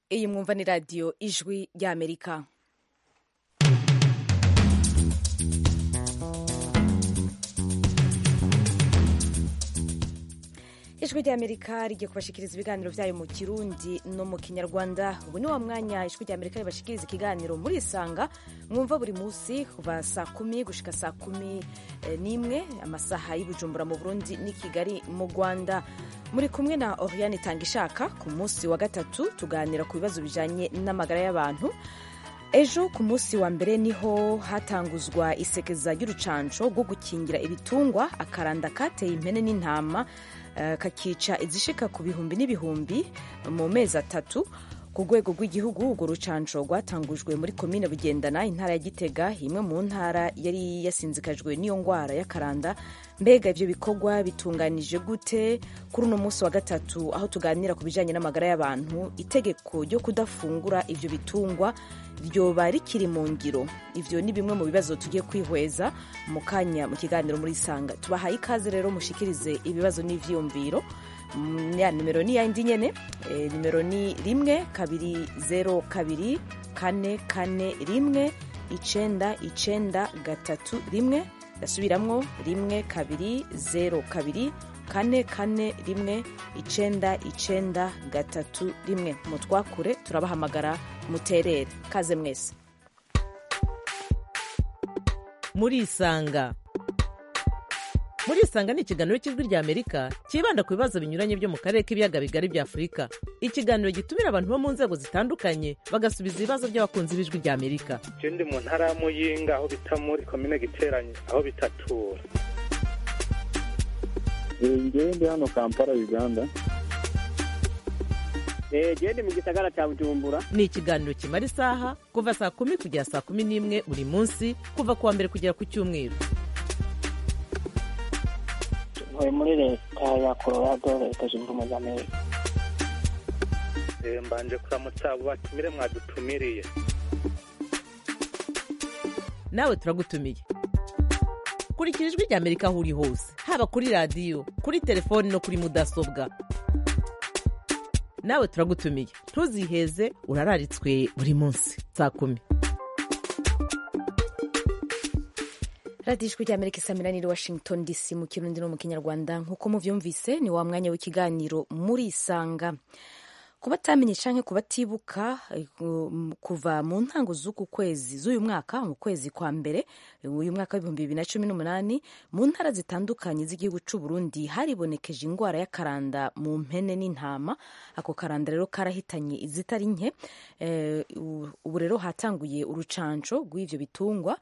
iyi mwumva ni radiyo ijwi ry'amerika ijwi ry'amerika rigiye kubashikiriza ibiganiro byayo mu kirundi no mu kinyarwanda ubu ni wa mwanya ijwi ry'amerika ribashikiriza ikiganiro muri isanga mwumva buri munsi kuva saa kumi gushika saa kumi n'imwe amasaha y'ubujumbura mu burundi n'i kigali mu rwanda muri kumwe na oriane tangishaka ku munsi wa gatatu tuganira ku bibazo bijanye n'amagara y'abantu ejo ku munsi wa mbere niho hatanguzwa isekeza ry'urucanco rwo gukingira ibitungwa akaranda kateye impene n'intama kakica izishika ku bihumbi n'ibihumbi mu mezi atatu ku rwego rw'igihugu urwo rucanco rwatangujwe muri komine bugendana intara ya gitega imwe mu ntara yari yasinzikajwe n'iyo ngwara y'akaranda mbega ivyo bikorwa bitunganije gute kuri uno munsi wa gatatu aho tuganira ku bijanye n'amagara y'abantu itegeko ryo kudafungura ivyo bitungwa ryoba rikiri mu ngiro ivyo ni bimwe mu bibazo tugiye kwihweza mu kanya mu kiganiro muri sanga tubahaye ikaze rero mushikirize ibibazo n'ivyiyumviro ya nimero ni yindi nyene e, nimero ni rimwe kabiri zero kabiri kane kane rimwe icenda icenda gatatu rimwe ndasubiramwo rimwe kabiri zero kabiri kane kane rimwe icenda icenda gatatu rimwe mutwakure turabahamagara muterere kaze mwese murisanga murisanga ni ikiganiro cy'ijwi rya amerika cyibanda ku bibazo binyuranye byo mu karere k'ibiyaga bigari bya afurika ikiganiro gitumira abantu bo mu nzego zitandukanye bagasubiza ibibazo by'abakunzi b'ijwi rya amerika je ndi mu ntara ya muyinga aho bita muri komine giteranye aho bitatura ngewe ndi hano kampala uganda gende mu gisagara cya bujumbura ni ikiganiro kimara isaha kuva saa kumi kugera saa kumi n'imwe buri munsi kuva ku wa mbere kugera ku cyumweru ntuye muri leta ya colorado leta zunze ubumwe za amerika mbanje kuramutsa abo batumire mwadutumiriye nawe turagutumiye kurikira ijwi rya amerika aho uri hose haba kuri radiyo kuri telefoni no kuri mudasobwa nawe turagutumiye ntuziheze urararitswe buri munsi saa kumi radiyo ijwi ry'amerika isamira niri washington dc mu kirundi no mu kinyarwanda nk'uko muvyumvise ni wa mwanya w'ikiganiro muri isanga ku batamenye canke ku batibuka kuva mu ntango z'uku kwezi z'uyu mwaka mu kwezi kwa mbere uyu mwaka w'ibihumbi bibiri na cumi n'umunani mu ntara zitandukanye z'igihugu c'u Burundi haribonekeje ingwara y'akaranda mu mpene n'intama ako karanda rero karahitanye izitari nke ubu rero hatanguye urucanco rw'ivyo bitungwa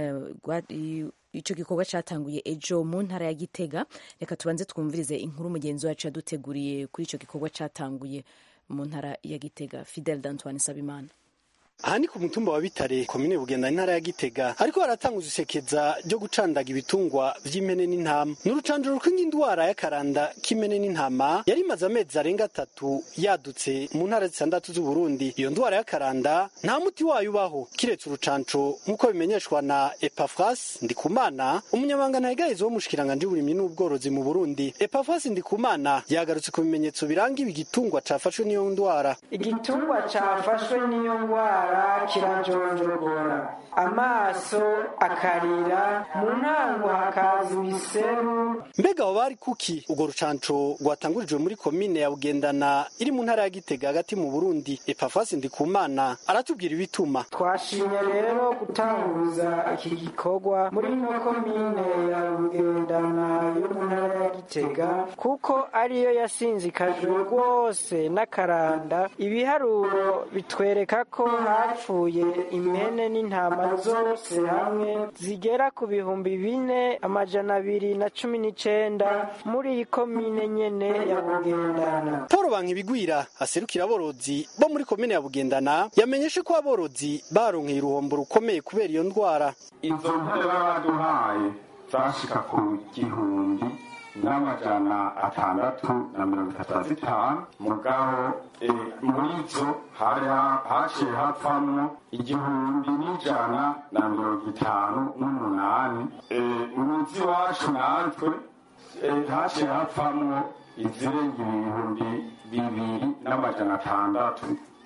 ico gikorwa catanguye ejo mu ntara ya Gitega reka tubanze twumvirize inkuru mugenzi wacu yaduteguriye kuri ico gikorwa catanguye mu ntara ya Gitega Fidel d'Antoine Sabimana aha ni ku mutumba wa bitare komine bugenda intara ya gitega ariko haratanguza isekeza ryo gucandaga ibitungwa vy'impene n'intama ni urucanjuro rw'indwara y'akaranda k'impene n'intama yari imaze amezi arenga atatu yadutse mu ntara zitandatu z'uburundi iyo ndwara y'akaranda nta muti wayo ubaho kiretse urucanco nk'uko bimenyeshwa na epafras ndikumana umunyamabanga ntayigahezi w'umushikiranganji w'uburimyi n'ubworozi mu burundi epafras ndikumana yagarutse ku bimenyetso biranga ibi gitungwa cafashwe n'iyo ndwara igitungwa cafashwe n'iyo ndwara kirajonjogora amaso akarira mu ntango hakaza ibiseru mbega abo bari kuki urwo rucanco rwatangurijwe muri komine ya bugendana iri mu ntara ya gitega hagati mu burundi epafasi ndikumana aratubwira ibituma twashimye rero gutanguza iki gikorwa muri ino komine ya bugendana yo mu ntara ya gitega kuko ariyo yasinzikajwe rwose n'akaranda ibiharuro bitwereka ko hapfuye impene n'intama zose hamwe zigera ku bihumbi bine amajana abiri na cumi n'icenda muri iyi komine nyene ya bugendana paul bankibigwira aserukira aborozi bo muri komine ya bugendana yamenyeshe ko aborozi baronkeye uruhombo rukomeye kubera iyo ndwara izo mpere baduhaye zashika ku gihumbi n'amajana atandatu na mirongo itatu na zitanu mugabo muri zo haciye hapfamwo igihumbi n'ijana na mirongo itanu n'umunani muzi wacu natwe haciye hapfamwo izirenga ibihumbi bibiri n'amajana atandatu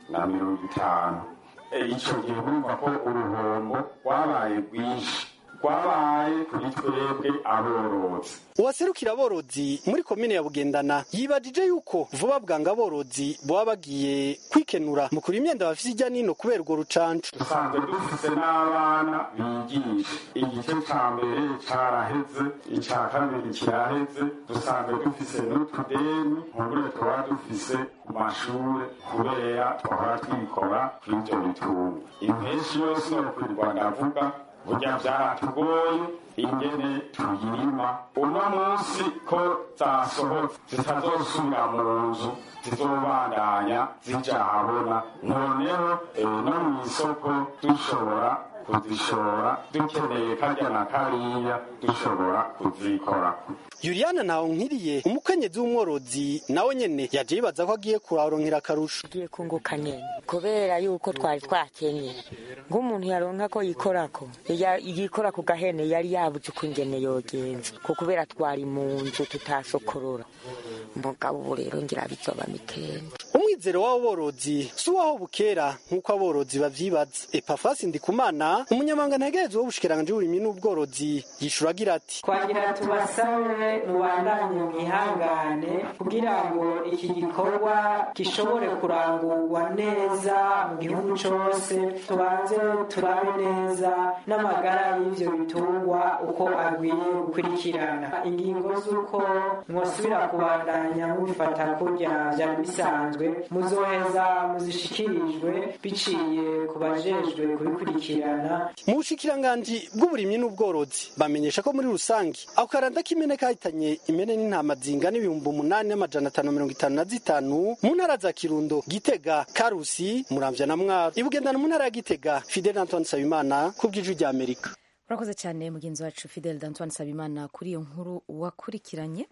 na mirongo itanu icyo gihe bumva ko uruhombo rwabaye rwinshi rwabaye kuri twebwe aborozi uwaserukira aborozi muri komine ya bugendana yibajije yuko vuba bwanga aborozi baba bagiye kwikenura mu kura imyenda bafise ijya nino kubera urwo rucancu dusanzwe dufise n'abana bigisha igice ca mbere caraheze ica kabiri kiraheze dusanzwe dufise n'utudeni nkubure tuba dufise ku mashure kubera twahora twikora kuri ivyo bitunga impeshi yose nokwirwa ndavuga burya byaratugoye ingene tuyirima uno munsi ko zasohotse zitazosubira mu nzu zizobandanya zija ahabona noneho no mu isoko dushobora kuzishora dukeneye karya na kariya dushobora kuzikorako yuriyana nawe nkiriye umukenyezi w'umworozi nawe nyene yaje yibaza ko agiye kuraronkera akarusho agiye kunguka nyene kubera yuko twari twakenye nk'umuntu yaronka ko yikorako yikora ku gahene yari yabuze uko ingene yogenza ko kubera twari mu nzu tutasokorora mugabo ubu rero ngira bizoba mitende umwizero w'abo borozi si uwaho bukera nk'uko aborozi bavyibaza epafasi ndikumana umunyamanga ntegerezwa w'ubushikiranganji bw'uburimyi n'ubworozi yishura agira ati twagira tubasabe mubandanye mwihangane kugira ngo iki gikorwa gishobore kurangurwa neza mu gihugu cose tubanze turabe neza n'amagara y'ivyo bitungwa uko agwiye gukurikirana ingingo z'uko mwosubira kubandanya mubifata kurya vyari bisanzwe muzoheza muzishikirijwe biciye ku bajejwe kubikurikirana mu bushikiranganji bw'uburimyi n'ubworozi bamenyesha ko muri rusange ako karanda k'imene kahitanye imene n'intama zingana ibihumbi umunani n'amajana atanu mirongo itanu na zitanu mu ntara za kirundo gitega karusi muramvya na mwaro ibugendana mu ntara ya gitega fidel antoine nsabimana ku bw'ijwi rya amerika urakoze cyane mugenzi wacu fidel d'antoine nsabimana kuri iyo nkuru wakurikiranye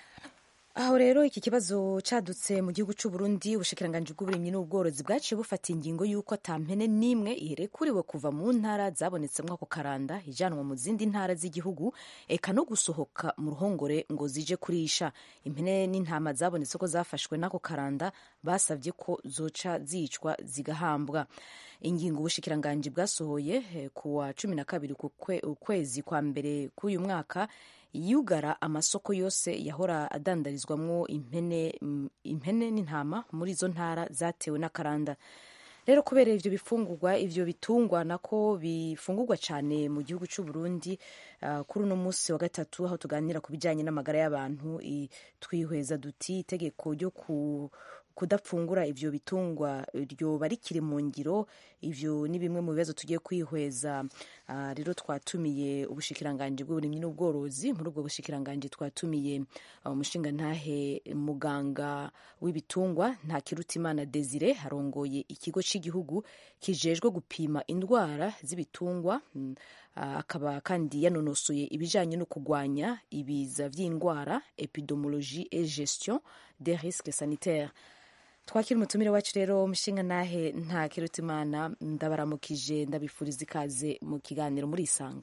aho rero iki kibazo cadutse mu gihugu c'u Burundi ubushikiranganji bw'uburimyi n'ubworozi bwaciye bufata ingingo y'uko ata mpene n'imwe irekuriwe kuva mu ntara zabonetsemwo ako karanda ijanwa mu zindi ntara z'igihugu eka no gusohoka mu ruhongore ngo zije kurisha impene n'intama zabonetse ko zafashwe n'ako karanda basavye ko zoca zicwa zigahambwa ingingo ubushikiranganji bwasohoye ku wa cumi na kabiri ukwezi kwa mbere k'uyu mwaka yugara amasoko yose yahora adandarizwamwo impene impene n'intama muri izo ntara zatewe n'akaranda rero kubera ivyo bifungurwa ivyo bitungwa nako bifungurwa cyane mu gihugu cy'u Burundi uh, kuri uno munsi wa gatatu aho tuganira ku bijanye n'amagara y'abantu twihweza duti itegeko ryo ku kudapfungura ivyo bitungwa ryoba rikiri mu ngiro ivyo ni bimwe mu bibazo tugiye kwihweza uh, rero twatumiye ubushikiranganji bw'uburimyi n'ubworozi muri ubwo bushikiranganji twatumiye umushinga uh, ntahe muganga w'ibitungwa nta kirutimana Desire harongoye ikigo cy'igihugu kijejwe gupima indwara z'ibitungwa uh, akaba kandi yanonosoye ibijanye no kugwanya ibiza vy'indwara epidemiologie et gestion des risques sanitaires twakira umutumire wacu rero umushinga nahe nta kirutimana ndabaramukije ndabifuriza ikaze mu kiganiro muri isanga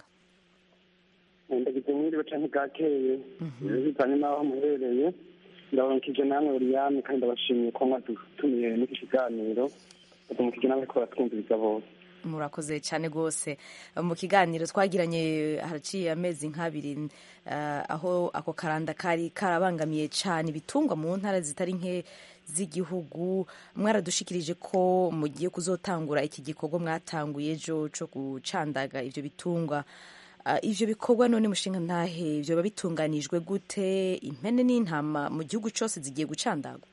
ndagize mwiriwe canke bwakeye bivanye n'aho muherereye ndabaramukije namwe uriyami kandi ndabashimiye ko mwadutumiye n'iki kiganiro ndabaramukije namwe ko baratwumviriza bose murakoze cyane rwose mu kiganiro twagiranye haraciye amezi nk'abiri aho ako karanda kari karabangamiye cyane ibitungwa mu ntara zitari nke z'igihugu mwaradushikirije ko mugiye kuzotangura iki gikorwa mwatanguye ejo cyo gucandaga ibyo bitungwa ivyo bikorwa none mushinga ntahe vyoba bitunganijwe gute impene n'intama mu gihugu cyose zigiye gucandagwa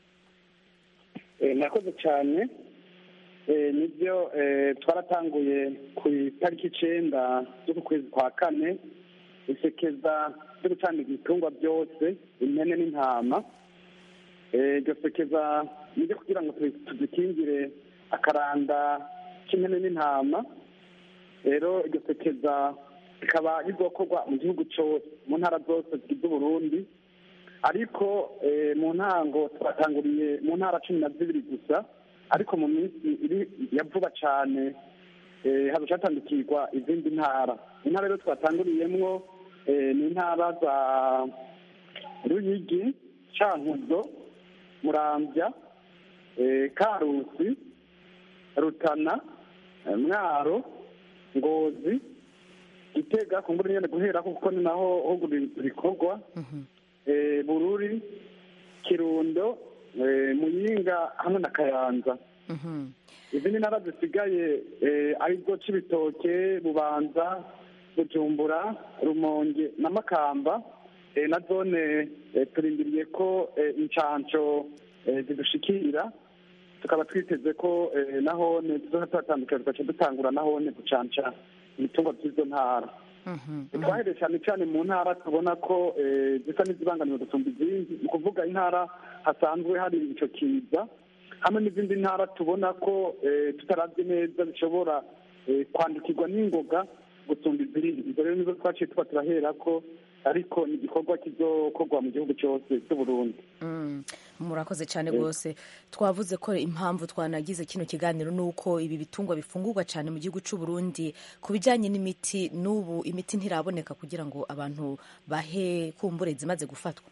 nakoze cyane nibyo twaratanguye ku itariki icenda z'uku kwezi kwa kane isekeza ryo gucandaga ibitungwa byose impene n'intama iryo sekeza niryo kugira ngo tuzikingire akaranda k'impene n'intama rero iryo sekeza rikaba rizokorwa mu gihugu cyose mu ntara zose zigize uburundi ariko mu ntango twatanguriye mu ntara cumi na zibiri gusa ariko mu minsi iri ya vuba cyane haza hatandukirwa izindi ntara intara rero twatanguriyemwo ni intara za ruyigi cankuzo murambya eh, karusi rutana eh, mwaro ngozi gitega kumbura nyene guhera kuko ni naho ho rikorwa eh, bururi kirundo eh, muyinga hamwe na kayanza izindi ntara zisigaye eh, aribwo cibitoke bubanza bujumbura rumonge na makamba eh, na zone eh, turindiriye ko eh, incanco eh, zidushikira tukaba twiteze ko eh, nahone tuzoza tuhatandukira tugaca dutangura nahone gucanca ibitungwa by'izo ntara twahereye cyane cyane mu ntara tubona ko eh, zisa n'izibangamiwe gusumba izindi ni ukuvuga intara hasanzwe hari ico kiza hamwe n'izindi ntara tubona ko eh, tutaravye neza zishobora eh, kwandukirwa n'ingoga gusumba izindi izo rero nizo twaciye tuba turaherako ariko ni igikorwa kizokorwa mu gihugu cyose cy'uburundi Mm, murakoze cyane rwose twavuze ko impamvu twanagize kino kiganiro ni uko ibi bitungwa bifungurwa cyane mu gihugu cy'u Burundi ku bijyanye n'imiti n'ubu imiti ntiraboneka kugira ngo abantu bahe kumbure zimaze gufatwa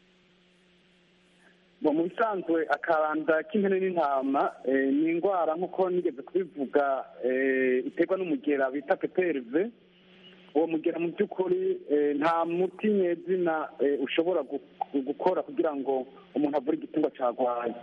Bo, mu bisanzwe akaranda k'impene n'intama eh, ni indwara nk'uko nigeze kubivuga eh, iterwa n'umugera bita peperve uwo mugera mu by'ukuri eh, nta muti nyezina eh, ushobora gu- gu- gukora kugira ngo umuntu avure igitungwa cyarwaye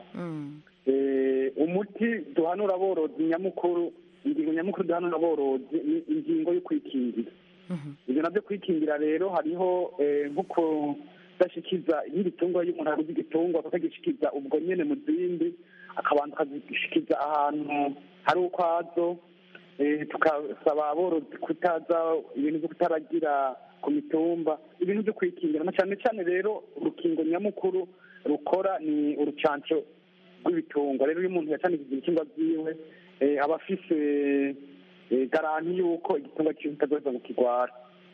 Eh, umuti duhanura aborozi nyamukuru ingingo nyamukuru duhanura aborozi ni ingingo yo kwikingira ibyo nabyo kwikingira rero hariho eh, nko kudashikiza iyindi tungwa iyo umuntu aguze igitungwa akagishikiza ubwo nyene mu zindi akabanza akagishikiza ahantu hari ukwazo eh, tukasaba aborozi kutaza ibintu byo kutaragira ku mitumba ibintu byo kwikingira na cyane cyane rero urukingo nyamukuru rukora ni urucanco rw'ibitungwa rero iyo umuntu yacanikije ibitungwa byiwe eh, aba afise eh, garanti y'uko igitungwa cyiwe kitazoza kukigwara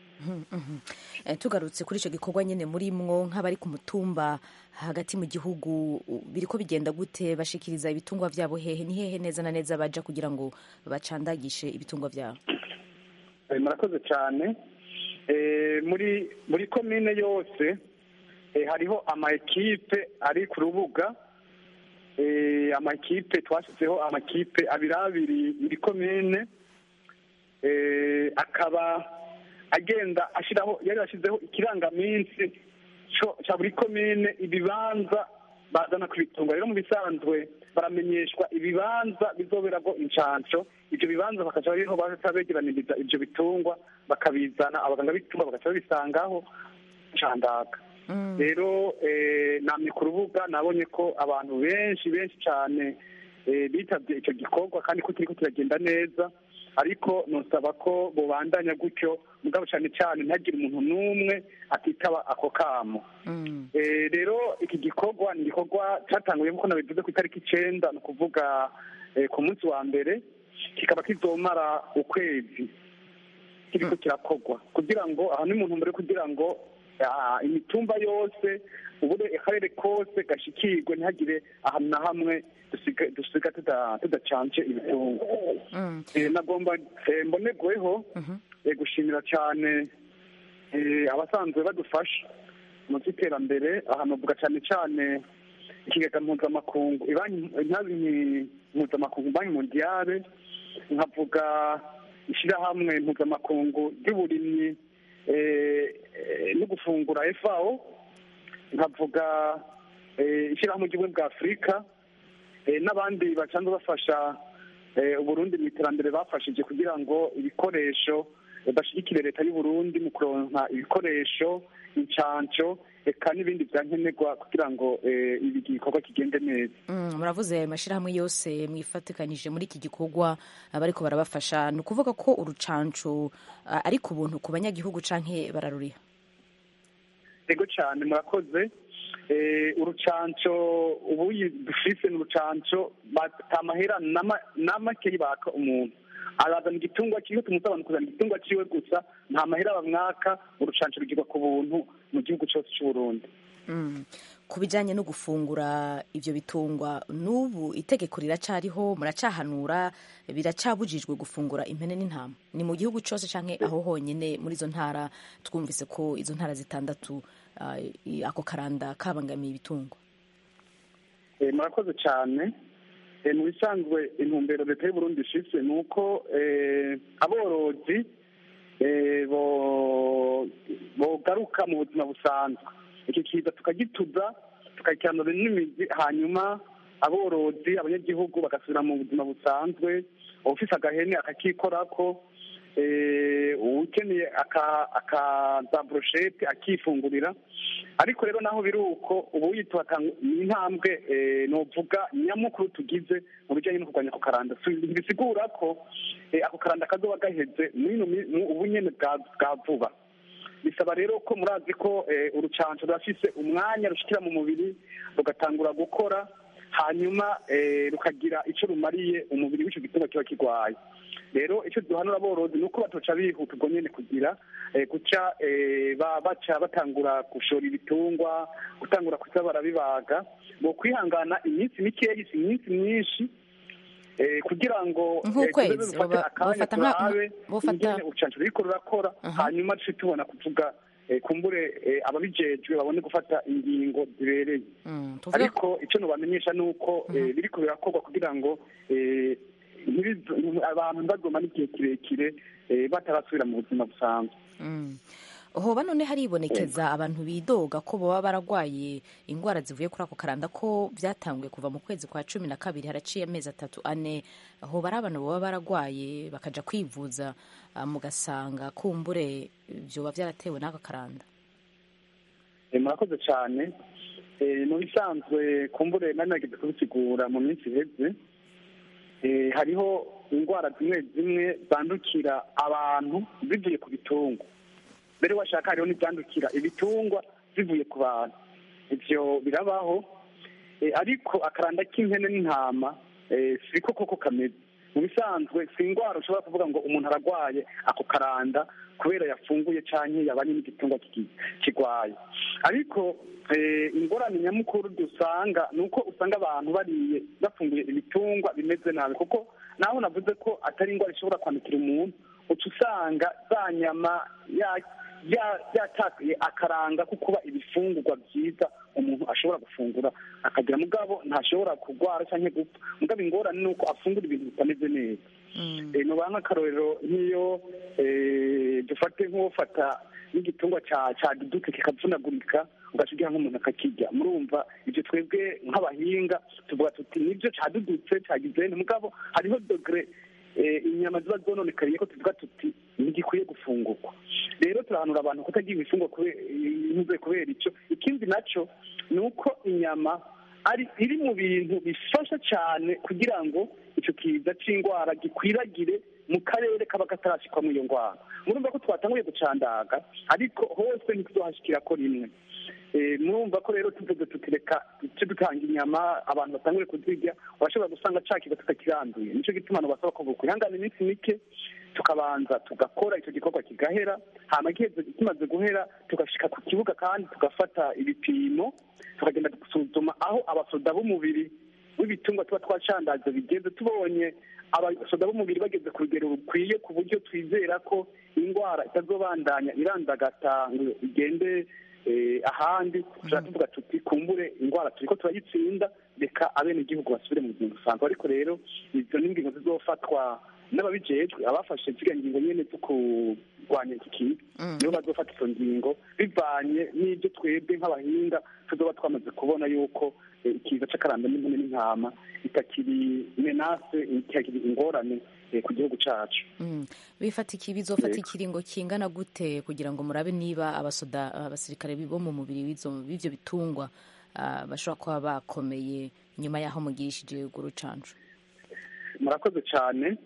Eh, tugarutse kuri icyo gikorwa nyine muri mwo nk'abari ku mutumba hagati mu gihugu u- biriko bigenda gute bashikiriza ibitungwa byabo hehe ni hehe neza na neza baja kugira ngo bacandagishe ibitungwa byabo Eh, murakoze cyane Eh, muri muri komine yose eh, hariho ama ekipe ari ku rubuga Eh, ama ekipe twashyizeho amakipe abiri abiri muri komine Eh, akaba agenda ashyiraho yari yashyizeho ikirangaminsi co- ca buri komine ibibanza bazana ku bitunga rero mu bisanzwe baramenyeshwa ibibanza bizoberako incanco ivyo bibanza bakaca bariho baca begeraniriza ivyo bitungwa bakabizana abaganga b'ibitungwa bagaca babisangaho candaga rero eh, namye ku rubuga nabonye ko abantu benshi benshi cyane eh, bitavye ico gikorwa kandi ko kiriko kiragenda neza ariko nosaba ko bobandanya gutyo mugabo cyane cyane ntagire umuntu n'umwe atitaba ako kamo Eh, rero iki gikorwa ni igikorwa cyatanguye nk'uko nabivuze ku itariki icenda ni ukuvuga eh, ku munsi wa mbere kikaba kizomara ukwezi kiriko kirakorwa kugira ngo aha ni mu ntumbero yo kugira ngo ah, imitumba yose ubure akarere kose gashikirwe ntihagire ahantu na hamwe dusiga- dusiga tuda- tudacanje ibitungwa Eh, nagomba eh, mbonerweho eh, gushimira cyane eh, abasanzwe badufasha mu by'iterambere aha navuga cyane cyane ikigega mpuzamakungu ibanki intabi mpuzamakungu banki mondiale nkavuga ishyirahamwe mpuzamakungu ry'uburimyi eh, eh, no gufungura FAO nkavuga eh, ishyirahamwe ry'ubumwe bwa afurika eh, n'abandi basanzwe bafasha eh, uburundi mu iterambere bafashije kugira ngo ibikoresho eh, bashyigikire leta y'uburundi mu kuronka ibikoresho incanco eka n'ibindi byankenerwa kugira ngo eh, ibi gikorwa kigende neza Mm, muravuze ayo mashyirahamwe yose mwifatikanije muri iki gikorwa abariko barabafasha ni ukuvuga ko urucanco ah, ari ku buntu ku banyagihugu canke bararuriha ego cyane murakoze Eh, urucanco ubu dufise ni urucanco batamahera n'amakeyi baka umuntu arazana igitungwa kiwe tumusaba abantu kuzana igitungwa ciwe gusa nta mahera bamwaka urucanco rugirwa ku buntu mu gihugu cyose c'uburundi Mm. ku bijyanye no gufungura ibyo bitungwa n'ubu itegeko riracariho muracahanura biracabujijwe gufungura impene n'intama ni mu gihugu cyose cyangwa aho honyine muri izo ntara twumvise ko izo ntara zitandatu ah, i- ako karanda kabangamiye ibitungwa Eh, murakoze cyane Eh, mu bisanzwe intumbero leta y'uburundi ifise ni uko eh, aborozi eh, bo- bogaruka mu buzima busanzwe iki kiza tukagituza tukakiranura n'imizi hanyuma aborozi abanyagihugu bagasubira mu buzima busanzwe ufise agahene akakikorako eh, ukeneye aka- akaza broshete akifungurira ariko rero naho biri uko ubu yitwa ni intambwe eh, novuga nyamukuru tugize mu bijyanye no kurwanya ako karanda Si- ntibisigura ko eh, ako karanda kazoba gaheze muri ino mi- mu- ubu nyene bwa bwa vuba bisaba rero ko murazi ko eh, urucanco rurafise umwanya rushikira mu mubiri rugatangura gukora hanyuma eh, rukagira ico rumariye umubiri w'ico gitungwa kiba kirwaye rero icyo duhanura aborozi ni uko batoca bihuta ubwo nyene kugira eh, guca eh, ba- baca batangura gushora ibitungwa gutangura kuza barabibaga bo kwihangana iminsi mikeyi si iminsi myinshi eh, kugira ngo eh, Nk'ukwezi, tuze dufate boba- akanya bofata nka- turabe bofata- ingene urucanco ruriko rurakora hanyuma duce tubona kuvuga eh, kumbure eh, ababijejwe babone gufata ingingo zibereye Mm, tuvuge ariko icyo nubamenyesha ni uko eh, biriko birakorwa kugira ngo eh, ntibizo- abantu ntibazomane igihe kirekire eh, batarasubira mu buzima busanzwe Mm. hoba none haribonekeza abantu bidoga ko baba baragwaye indwara zivuye kuri ako karanda ko byatanguye kuva mu kwezi kwa cumi na kabiri haraciye amezi atatu ane hoba ari abantu baba baragwaye bakaja kwivuza ah, mugasanga kumbure vyoba vyaratewe n'aka karanda Eh, murakoze cyane Eh, mu bisanzwe kumbure nari nageze kubisigura mu minsi iheze Eh, hariho indwara zimwe zimwe zandukira abantu zivuye ku bitungwa mbere washaka hariho n'ibyandukira ibitungwa bivuye ku bantu ivyo birabaho Eh, ariko akaranda k'impene n'intama eh, siko koko kameze mu bisanzwe si indwara ushobora kuvuga ngo umuntu aragwaye ako karanda kubera yafunguye canke yabanye n'igitungwa kiki- kigwaye ariko eh, ingorane nyamukuru dusanga ni uko usanga abantu bariye bafunguye ibitungwa bimeze nabi kuko naho navuze ko atari indwara ishobora kwandukira umuntu uca usanga za nyama ya- ya- yatakaye akaranga ko kuba ibifungurwa byiza umuntu ashobora gufungura akagira mugabo ntashobora kurwara cyangwa gupfa mugabo ingorane ni uko afungura ibintu bitameze neza Eh, nubaha nk'akarorero nk'iyo eh, dufate nk'ufata n'igitungwa ca ca duduke kikavunagurika ugashigira nk'umuntu akakirya murumva ibyo twebwe nk'abahinga tuvuga tuti nibyo cadudutse cagize mugabo hariho dogere eh, inyama ziba zononekariye ko tuvuga tuti ntigikwiye gufungurwa rero turahanura abantu kutagira ibifungwa kubera kubera icyo ikindi naco ni uko inyama ari iri mu bintu bifasha cyane kugira ngo icyo kiza c'indwara gikwiragire mu karere kaba katarashikwamo iyo ndwara murumva ko twatanguye gucandaga ariko hose ntituzohashikira ko rimwe Eh, murumva ko rero tuvuze tutireka duce dutanga inyama abantu batangure kuzirya urashobora gusanga ca kigo tutakiranduye nico gituma abantu basaba ko bokwihangana iminsi mike tukabanza tugakora icyo gikorwa kigahera hama giheze kimaze guhera tugashika ku kibuga kandi tugafata ibipimo tukagenda gusuzuma aho abasoda b'umubiri w'ibitungwa tuba twacandaze bigeze tubonye abasoda b'umubiri bageze ku rugero rukwiye ku buryo twizera ko indwara itazobandanya irandagata ngo igende eh, ahandi tushobora tuvuga tuti kumbure indwara turiko turayitsinda reka abenegihugu basubire mu buzima busanzwe ariko rero izo ni ingingo zizofatwa n'ababijejwe abafashe ziriya ngingo nyene zo kurwanya iki kintu nibo bazofata izo ngingo bivanye n'ibyo twebwe nk'abahinga tuzoba twamaze kubona yuko eh, ikiza c'akaranda n'impene n'intama itakiri menase itakiri ingorane eh, ku gihugu cacu Mm. bifatiki bizofata ikiringo kingana gute kugira ngo murabe niba abasoda abasirikare bo mu mubiri w'izo- w'ivyo bitungwa ah, bashobora kuba bakomeye nyuma y'aho mugirishije urwo rucanco murakoze cyane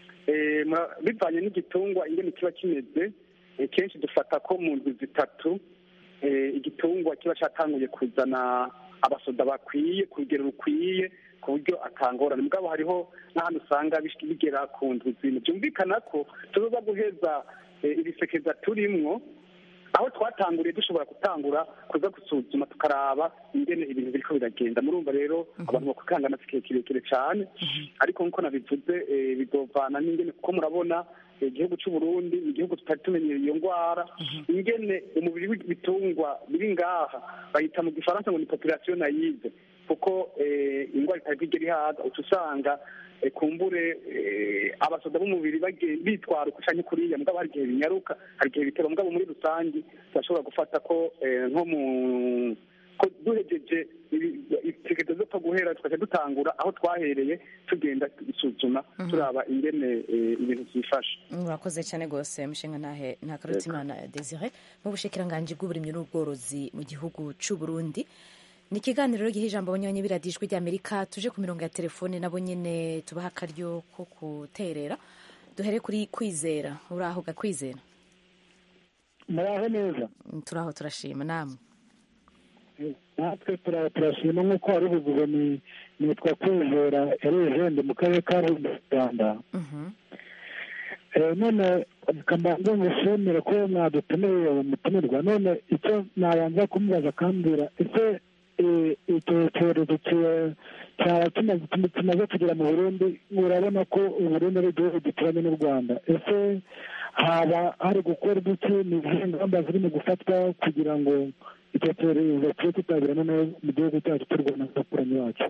Eh, mura- bivanye n'igitungwa ingene kiba kimeze eh, kenshi dufata ko mu ndwi zitatu eh, igitungwa kiba cyatanguye kuzana abasoda bakwiye ku rugero rukwiye ku buryo atangorane mugabo hariho n'ahantu usanga bish- bigera ku ndwi zine byumvikana ko tuzoza guheza eh, ibisekeza turimwo aho twatanguriye dushobora gutangura kuza gusuzuma tukaraba ingene ibintu biriko biragenda murumva rero abantu bakukangana si kirekire kirekire cyane ariko nk'uko nabivuze eh, bizovana n'ingene kuko murabona eh, igihugu c'u Burundi ni igihugu tutari tumenyereye iyo ndwara ingene umubiri w'ibitungwa biri ngaha bayita mu gifaransa ngo ni population nayive kuko eh, indwara itari bwigere ihaza uca usanga eh, kumbure eh, abasoda b'umubiri bagiye bitwara uko canke kuriya mugabo hari igihe binyaruka hari igihe bitera mugabo muri rusange turashobora gufata ko eh, nko mu ko duhejeje itegezo zo guhera tukaca dutangura aho twahereye tugenda gusuzuma turaba ingene eh, ibintu byifashe murakoze cyane rwose mushinga ntahe ntakarutimana desire mu bushikiranganji bw'uburimyi n'ubworozi mu gihugu c'u Burundi ni ikiganiro giha ijambo abanyonyi biradijwi ry'amerika tuje ku mirongo ya telefone nabo nyene tubaha akaryo ko kuterera duhere kuri kwizera uraho gakwizera muraho neza turaho turashima namwe natwe tura- turashima nk'uko wari ubivuze ni nitwa kwizera erejende mu karere ka Rulindo, mu rwanda Eh, none kamanza ngushimire ko mwadutumiye umutumirwa none icyo nabanza kumubaza akambwira ese eh, icyo cyorezo ki- cyaba kimaze kimaze kugera mu burundi urabona ko uburundi ari igihugu gituranye n'u rwanda ese haba hari gukora iki ni izihe ngamba zirimo gufatwa kugira ngo icyo cyorezo kibe kitabira noneho mu gihugu cyacu cy'u rwanda n'abaturanyi bacu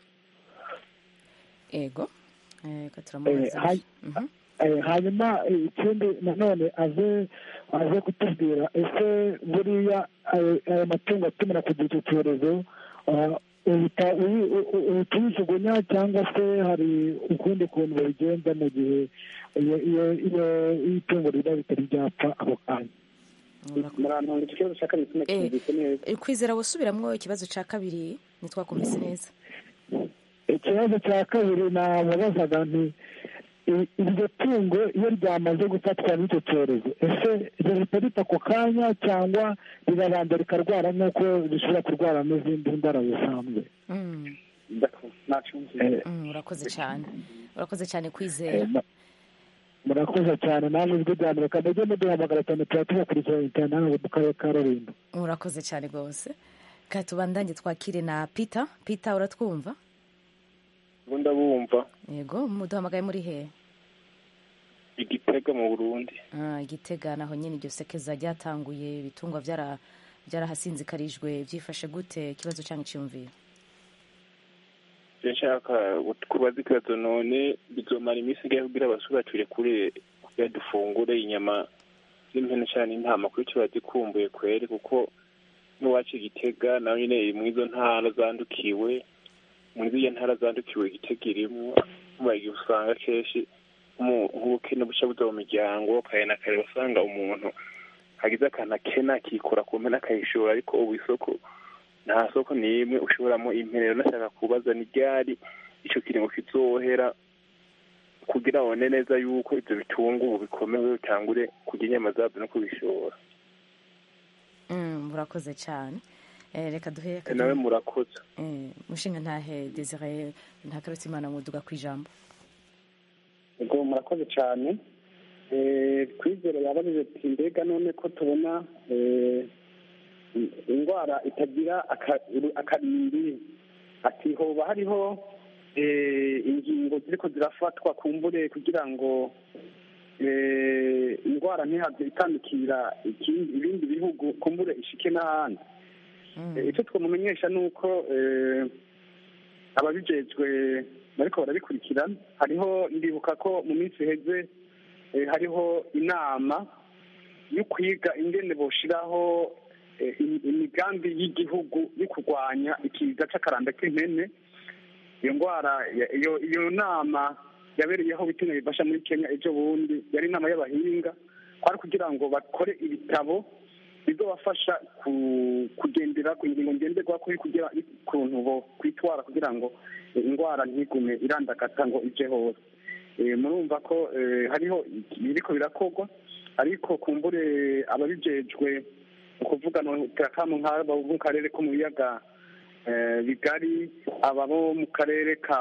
ego Eh, ko Eh, turamubaza hay- eh, hanyuma eh, ikindi nanone aze aze kutubwira ese buriya ayo ayo matungo atumira kugira icyo cyorezo ah, uhita uyi- u- u- uhita uyijugunya cyangwa se hari ukundi kuntu babigenza mu gihe iyo iyo iyo iyo itungo riba ritari ryapfa ako kanya murantunga ikibazo cya kabiri sinacyumvise neza Eh, kwizera wosubiramwo ikibazo ca kabiri ntitwakumvise neza ikibazo cya kabiri namubazaga nti i- iryo tungo iyo ryamaze gufatwa n'icyo cyorezo ese rihita rita ako kanya cyangwa rirabanza rikarwara nk'uko rishobora kurwara n'izindi ndwara zisanzwe Mm, nacumvise mm, urakoze cyane urakoze cyane Eh, kwizera ma- murakoze cyane namwe ijwi rya amerika mujye muduhamagara cyane tuba tubakurikirana cyane hano mu karere ka rulindo urakoze cyane rwose ka tubandanye twakire na peter peter uratwumva ubu ndabumva yego muduhamagaye muri he igitega mu burundi Ah, igitega naho nyine iryo sekeza ryatanguye ibitungwa byara byarahasinzikarijwe byifashe gute ikibazo cyangwa icyumviro ivyo nshaka kubaza ikibazo none bizomara iminsi ingahe kugira abasura turekure kugira dufungure inyama z'impene cane intama kuri ico bazikumbuye kweri kuko n'iwacu igitega nayo nyene iri mw'izo ntara zandukiwe muri ziriya ntara zandukiwe igitega irimwo mubaye igihe usanga kenshi nk'umu- nk'ubukene buca buza mu miryango kare na kare usanga umuntu agize akantu akena akikora ku mpene akayishora ariko ubu isoko nta soko n'imwe ushoboramo impene rero nashaka kubaza ni ryari ico kiringo kizohera kugira babone neza yuko ivyo bitunga ubu bikomewe bitangure kurya inyama zabyo no kubishora Mm, murakoze cyane Eh, reka duhe nawe murakoze Eh, mushinga ntahe desire ntakarutse imana muduga ku ijambo ubwo murakoze cyane Eh, kwizera yabajije ati mbega none ko tubona eh, indwara itagira aka- akarimbi ati hoba hariho eh, ingingo ziriko zirafatwa kumbure kugira ngo eh, indwara ntihave itandukira ikindi- ibindi bihugu kumbure ishike n'ahandi Eh, icyo twamumenyesha ni uko eh, ababijejwe bariko barabikurikirana hariho ndibuka ko mu minsi iheze eh, hariho inama yo kwiga ingene boshiraho eh, im- imigambi y'igihugu yo kurwanya ikiza c'akaranda k'impene iyo ndwara ya- iyo iyo nama yabereyeho bitumye bifasha muri kenya ejo bundi yari inama y'abahinga kwari kugira ngo bakore ibitabo bizobafasha ku- kugendera ku ngingo ngenderwako yo kugira ukuntu bo kwitwara kugira ngo eh, indwara ntigume irandagata ngo ije hose Eh, murumva ko eh, hariho biriko birakorwa ariko kumbure ababijejwe ukuvuga no terakamu nk'abo mu karere ko mu biyaga eh, bigari aba bo mu karere ka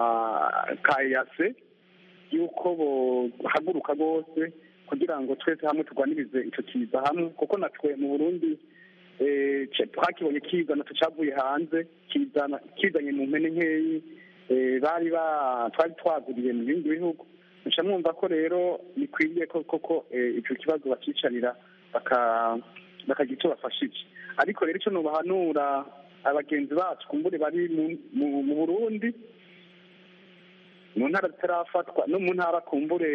ka yase yuko bohaguruka rwose kugira ngo twese hamwe turwanirize ico kiza hamwe kuko natwe mu burundi eh, ce- twakibonye kizana tucavuye hanze kizana kizanye mu mpene nkeyi eh, bari ba twari twaguriye mu bindi bihugu muca mwumva ko rero bikwiriye ko koko eh, ico kibazo bacicarira baka bakagira icyo bafashije ariko rero icyo nubahanura abagenzi bacu kumbure bari mu burundi mu ntara zitarafatwa no mu ntara kumbure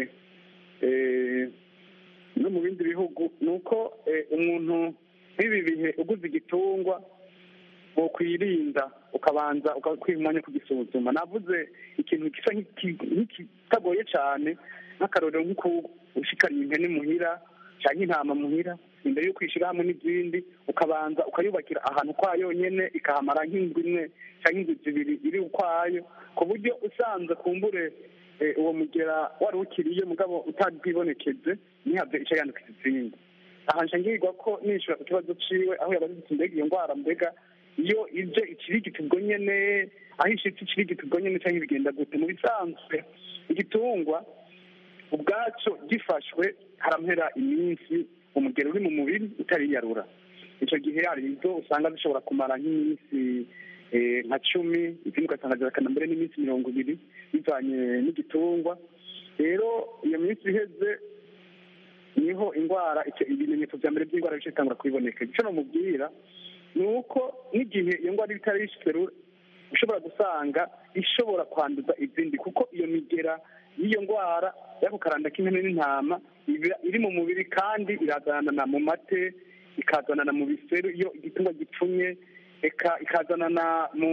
no mu bindi bihugu ni uko umuntu nk'ibi bihe uguze igitungwa wokwirinda ukabanza ukakwiha umwanya kugisuzuma navuze ikintu gisa nk'ikitagoye cyane nk'akarorero nk'uko ushikariye impene muhira cyangwa intama muhira imbere yo kwishyira hamwe n'izindi ukabanza ukayubakira ahantu kwayo nyine ikahamara nk'indwi imwe cyangwa indwi zibiri iri ukwayo ku buryo usanze kumbure uwo mugera wari ukiriye mugabo utabwibonekeze ntihabwe icyo yandukiza izindi aha nshingirwa ko nishyura ku kibazo ciwe aho yabaze ati mbega iyo ndwara mbega iyo ije ikirigita ubwo nyene aho ishitse ikirigita ubwo nyene cyangwa bigenda gute mu bisanzwe igitungwa ubwaco gifashwe haramhera iminsi umugero uri mu mubiri utariyarura icyo gihe hari izo usanga zishobora kumara nk'iminsi nka cumi izindi ugasanga zirakana mbere n'iminsi mirongo ibiri bivanye n'igitungwa rero iyo minsi iheze niho indwara ibimenyetso bya mbere by'indwara bice bitangura kubiboneka icyo namubwira ni uko n'igihe iyo ndwara iba itari yishyize ushobora gusanga ishobora kwanduza izindi kuko iyo migera y'iyo ndwara y'ako karanda k'impene n'intama iri mu mubiri kandi irazanana mu mate ikazanana mu biseru iyo igitungwa gipfumye ikazanana mu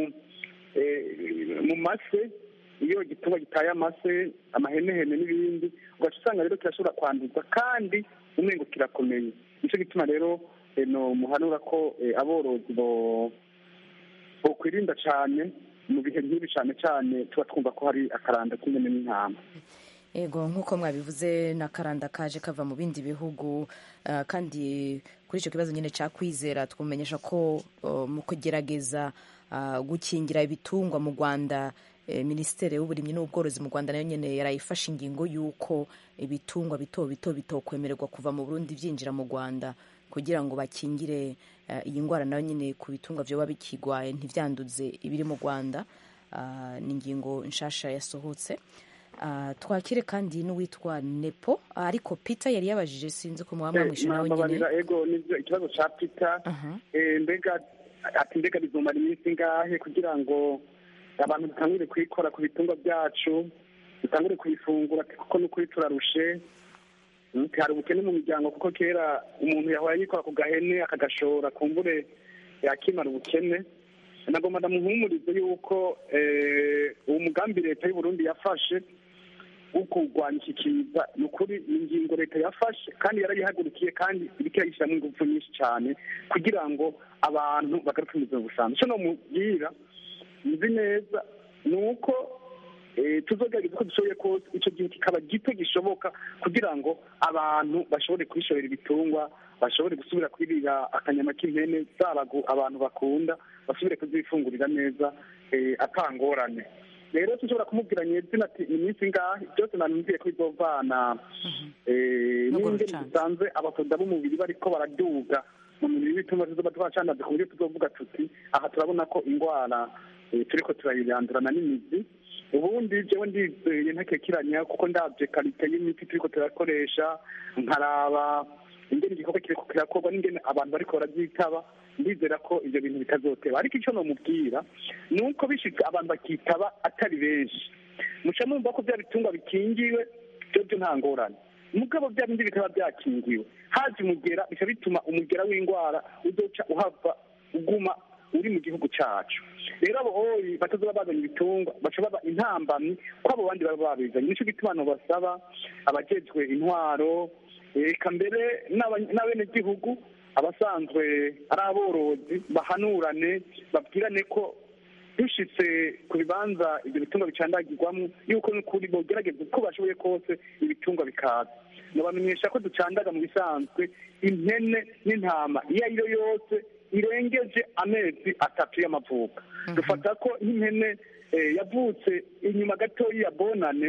mu mase iyo igitungwa gitaye amase amahenehene n'ibindi ugaca usanga rero kirashobora kwanduza kandi umwengo kirakomeye nicyo gituma rero no muhanura ko aborozi bokwirinda cyane mu bihe nk'ibi cyane cyane tuba twumva ko hari akaranda k'inyoni n'intama ego nk'uko mwabivuze n'akaranda kaje kava mu bindi bihugu kandi kuri icyo kibazo nyine cya kwizera twumenyesha ko mu kugerageza gukingira ibitungwa mu rwanda minisiteri y'uburimyi n'ubworozi mu rwanda nayo nyine yarayifashe ingingo y'uko ibitungwa bito bito bitokwemererwa kuva mu burundi byinjira mu rwanda kugira ngo bakingire iyi ndwara nayo nyine ku bitungwa byoba bikigwaye ntibyanduze ibiri mu rwanda ni ingingo nshasha yasohotse twakire kandi n'uwitwa nepo ariko peter yari yabajije sinzi ko mwaba mwamwishe nawe nyine ego nibyo ikibazo cya peter mbega ati mbega bizomara iminsi ingahe kugira ngo abantu dutangure kuyikora ku bitungwa byacu dutangure kubifungura kuko n'ukuri turarushe hari ubukene mu miryango kuko kera umuntu yahora yikora ku gahene akagashora kumbure yakimara ubukene nagomba ndamuhumurize yuko uwo mugambi leta y'uburundi yafashe wo kurwanya iki kiza ni ukuri ingingo leta yafashe kandi yarayihagurukiye kandi iriko irayishyiramo ingufu nyinshi cyane kugira ngo abantu bagaruke mu buzima busanzwe icyo nomubwira nzi neza ni uko tuzogerageza uko dushoboye kose icyo gihe kikaba gito gishoboka kugira ngo abantu bashobore kwishorera ibitungwa bashobore gusubira kwirira akanyama k'impene zaba abantu bakunda basubire kuzifungurira neza atangorane rero dushobora kumubwira nyezina ati iminsi ingahe byose nanumviye ko bizovana n'ingene dusanze abasoda b'umubiri bariko baraduga mu mibiri w'ibitungwa tuzoba twacandaze ku buryo tuzovuga tuti aha turabona ko indwara turiko turayirandurana n'imizi ubundi jewe ndizeye ntakekiranya kuko ndabye karite y'imiti turiko turakoresha nkaraba ingene igikorwa kiriko kirakorwa n'ingene abantu bariko baravyitaba ndizera ko ivyo bintu bitazoteba ariko ico nomubwira ni uko bishitse abantu bakitaba atari benshi muca mumva ko vya bitungwa bikingiwe vyovyo nta ngorane mugabo vya bindi bitaba vyakingiwe haje umugera bica bituma umugera w'indwara uzoca uhava uguma uri mu gihugu cacu rero abo oyi batazoba bazanye ibitungwa baca baba intambamyi ko abo bandi baba babizanye nico gituma basaba abajejwe intwaro eka mbere n'abenegihugu abasanzwe ari aborozi bahanurane babwirane ko dushitse ku bibanza ibyo bitungwa bicandagirwamo yuko n'ukuri bogerageza uko bashoboye kose ibitungwa bikaza nabamenyesha ko ducandaga mu bisanzwe impene n'intama iyo ari yo yose irengeje amezi atatu y'amavuko dufata ko nk'impene yavutse inyuma gatoya ya bonane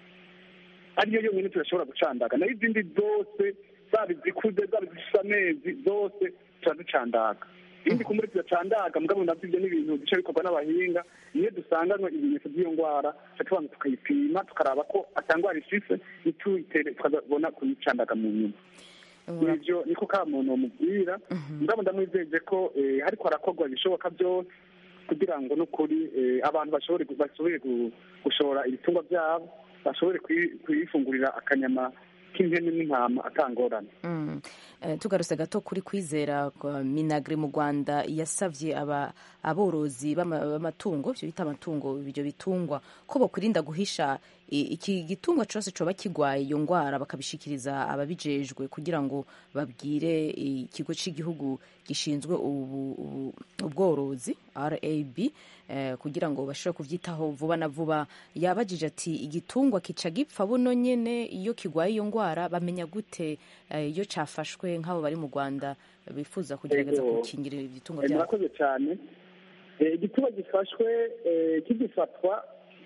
ariyo yonyine turashobora gucandaga nayo izindi zose zaba izikuze zaba izifite amezi zose turaducandaga ibindi kumuri tudacandaga mugabo navyo ivyo n'ibintu bica bikorwa n'abahinga niyo dusanganywe ibimenyetso by'iyo ndwara tuca tubanza tukayipima tukaraba ko atangwara ifise ntituyitere tukabona kuyicandaga mu nyuma nivyo niko ka muntu mubwira ndabo ndamwizeje ko eh, hariko harakorwa ibishoboka byose kugira ngo n'ukuri eh, abantu bashobore gu- basubire gu- gushora ibitungwa byabo bashobore kwi- kwifungurira akanyama k'impene n'intama atangorane Mm. Eh, tugarutse gato kuri kwizera kwa minagri mu rwanda yasavye aba aborozi b'ama- b'amatungo ivyo bita amatungo ivyo bitungwa ko bokwirinda guhisha i- iki gitungwa cose coba kigwaye iyo ngwara bakabishikiriza ababijejwe kugira ngo babwire ikigo c'igihugu gishinzwe ubu- ubu- ubworozi rab eh, kugira ngo bashobore kuvyitaho vuba na vuba yabajije ati igitungwa kica gipfa buno nyene iyo kigwaye iyo ngwara bamenya gute eh, iyo cafashwe nk'abo bari mu rwanda bifuza kugerageza Ego. gukingira ibitungwa Eh, byabo murakoze cyane Eh, igituba gifashwe eh, kigifatwa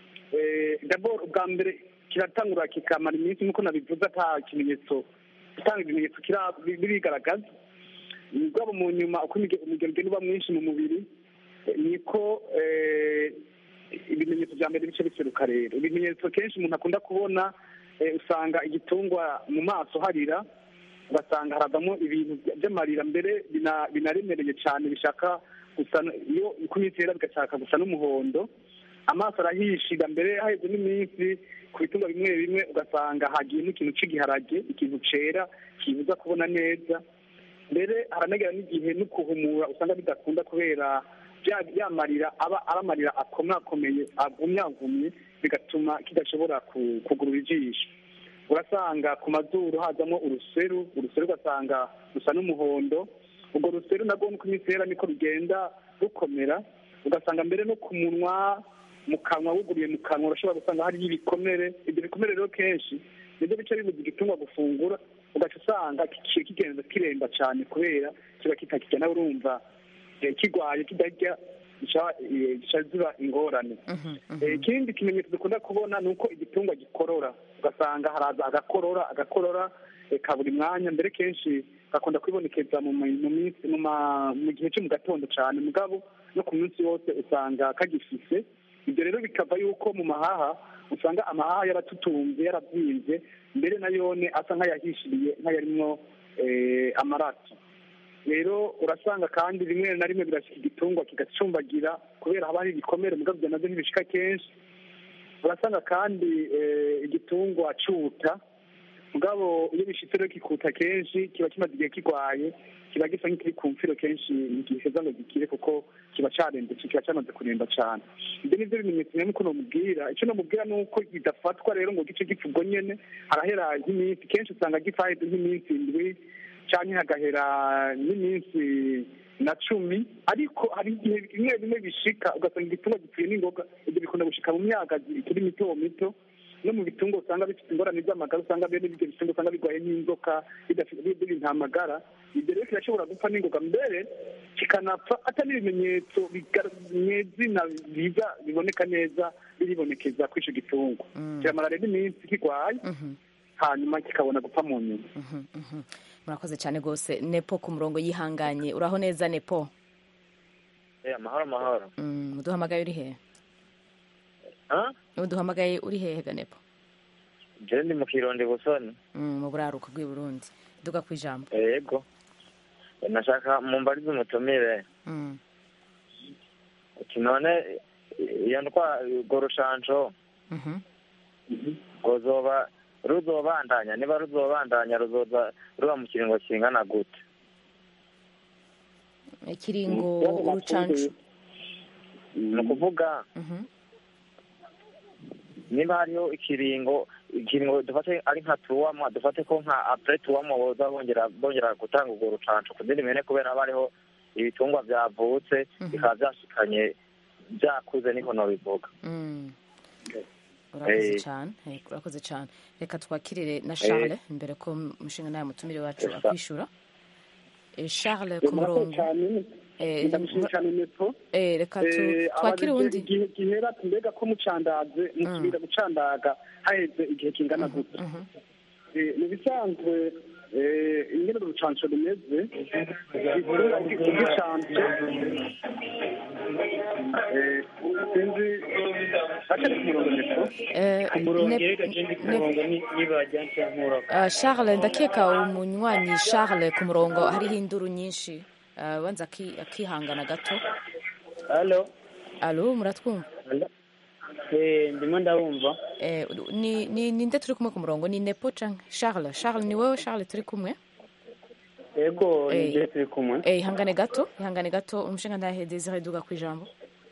eh, d'abord ubwa mbere kiratangura kikamara iminsi nk'uko nabivuze ata kimenyetso gutanga ibimenyetso kira- bi- birigaragaza mugabo mu nyuma uko imige- umugero ugenda uba mwinshi mu mubiri eh, niko eh, ibimenyetso bya mbere bice biseruka rero ibimenyetso kenshi umuntu akunda kubona eh, usanga igitungwa mu maso harira ugasanga haravamo ibintu by- by'amarira mbere bina- binaremereye cyane bishaka gusa n- iyo uko iminsi yera bigashaka gusa n'umuhondo amaso arahishira mbere haheze n'iminsi ku bitungwa bimwe bimwe ugasanga hagiyemo ikintu cy'igiharage ikintu cera kibuza kubona neza mbere haranagera n'igihe no kuhumura usanga bidakunda kubera bya- ya marira aba ari amarira akomakomeye agumyagumye bigatuma kidashobora ku- kugurura ijisho urasanga ku mazuru hazamo uruseru uruseru ugasanga rusa n'umuhondo urwo ruseru nabwo nuko iminsi yera niko rugenda rukomera ugasanga mbere no ku munwa mu kanwa wuguriye mu kanwa urashobora gusanga hariyo ibikomere ibyo bikomere rero kenshi nibyo bice bibuza igitungwa gufungura ugaca usanga kigiye kigenda kiremba cyane kubera kiba kitakirya nawe urumva eh, kigwaye kidarya gica eh, gica ziba ingorane Eh, ikindi kimenyetso dukunda kubona ni uko igitungwa gikorora ugasanga haraza agakorora agakorora eh, ka buri mwanya mbere kenshi gakunda kwibonekeza mu mi- mu minsi mu ma- mu gihe cyo mu gatondo cyane mugabo no ku minsi yose usanga kagifise ibyo rero bikava yuko mu mahaha usanga amahaha yaratutunze yarabyimbye mbere na yone asa nk'ayahishiriye nk'ayarimwo eh, amaraso rero urasanga kandi rimwe na rimwe birashyika igitungwa kigacumbagira kubera haba hari ibikomere mugabo ibyo nabyo ntibishika kenshi urasanga kandi eh, igitungwa cuta mugabo iyo bishitse rero kikuta kenshi kiba kimaze igihe kigwaye kiba gisa nk'ikiri ku mfiro kenshi ntigiheza ngo gikire kuko kiba carembetse kiba cyamaze kuremba cane ibyo nivyo bimenyetso nyamukuru nomubwira icyo nomubwira ni uko kidafatwa rero ngo gice gipfa ubwo nyene harahera nk'iminsi kenshi usanga gipfa haheze nk'iminsi indwi canke hagahera n'iminsi na cumi ariko hari igihe bimwe bimwe bishika ugasanga igitungwa gipfuye n'ingoga ibyo bikunda gushika mu myaka ikiri mito mito no mu bitungwa usanga bifite ingorane z'amagara usanga bene ibyo bitungwa usanga birwaye n'inzoka bidafite biri nta magara ibyo rero kirashobora gupfa n'ingoga mbere kikanapfa atari ibimenyetso nyezina biza biboneka neza biribonekeza kuri ico gitungwa kiramara rero iminsi kigwaye hanyuma kikabona gupfa mu nyuma murakoze cyane rwose nepo ku murongo yihanganye uraho neza nepo Eh, amahoro amahoro Mm, uduhamagaye uri hehe Ah? uduhamagaye uri hehe ga nepo jewe ndi mu kirondi busoni Mm, mu buraruko bw'i burundi duga ku ijambo yego Eh, nashaka mumbarize umutumire Mm. uti none eh, iyo ndwa urwo rushanjo Mhm. ruzoba ruzobandanya niba ruzobandanya ruzoza ruba mu kiringo kingana gute ikiringo urucancu ni ukuvuga Mhm. niba hariho ikiringo ikiringo dufate ari nka tuwama dufate ko nka apure tuwama boza bongera bongera gutanga urwo rucanco ku zindi mpene kubera haba hariho ibitungwa byavutse bikaba byashikanye byakuze niko nobivuga Mm. urakoze Eh. cyane eh, urakoze cyane reka twakirire na charles imbere ko umushinga nawe mutumire wacu Yes, sir. akwishura Eh, charles ku murongo Eh, ndamushimye cyane nepo eh, reka tu- Eh, twakire abajije uwundi igihe gihera ati mbega ko mucandaze musubira gucandaga haheze igihe kingana gute Eh, mu bisanzwe eh, ingene urucanco rumeze igikura igicanco eh, sinzi atari ku murongo nepo Eh, ku murongo ne- reka ngende ku ne- murongo ni- nibajya nkura Ah, charles ndakeka umunywanyi charles ku murongo hariho induru nyinshi Ah, wanza aki- akihangana gato halo alo muratwumva eh ndimo ndabumva Eh, ni ni ninde turi kumwe ku murongo ni nepo canke charles charles ni wowe charles turi kumwe yego Eh, nibyo turi kumwe eh, ihangane gato ihangane gato umushinga ntahe desire duga ku ijambo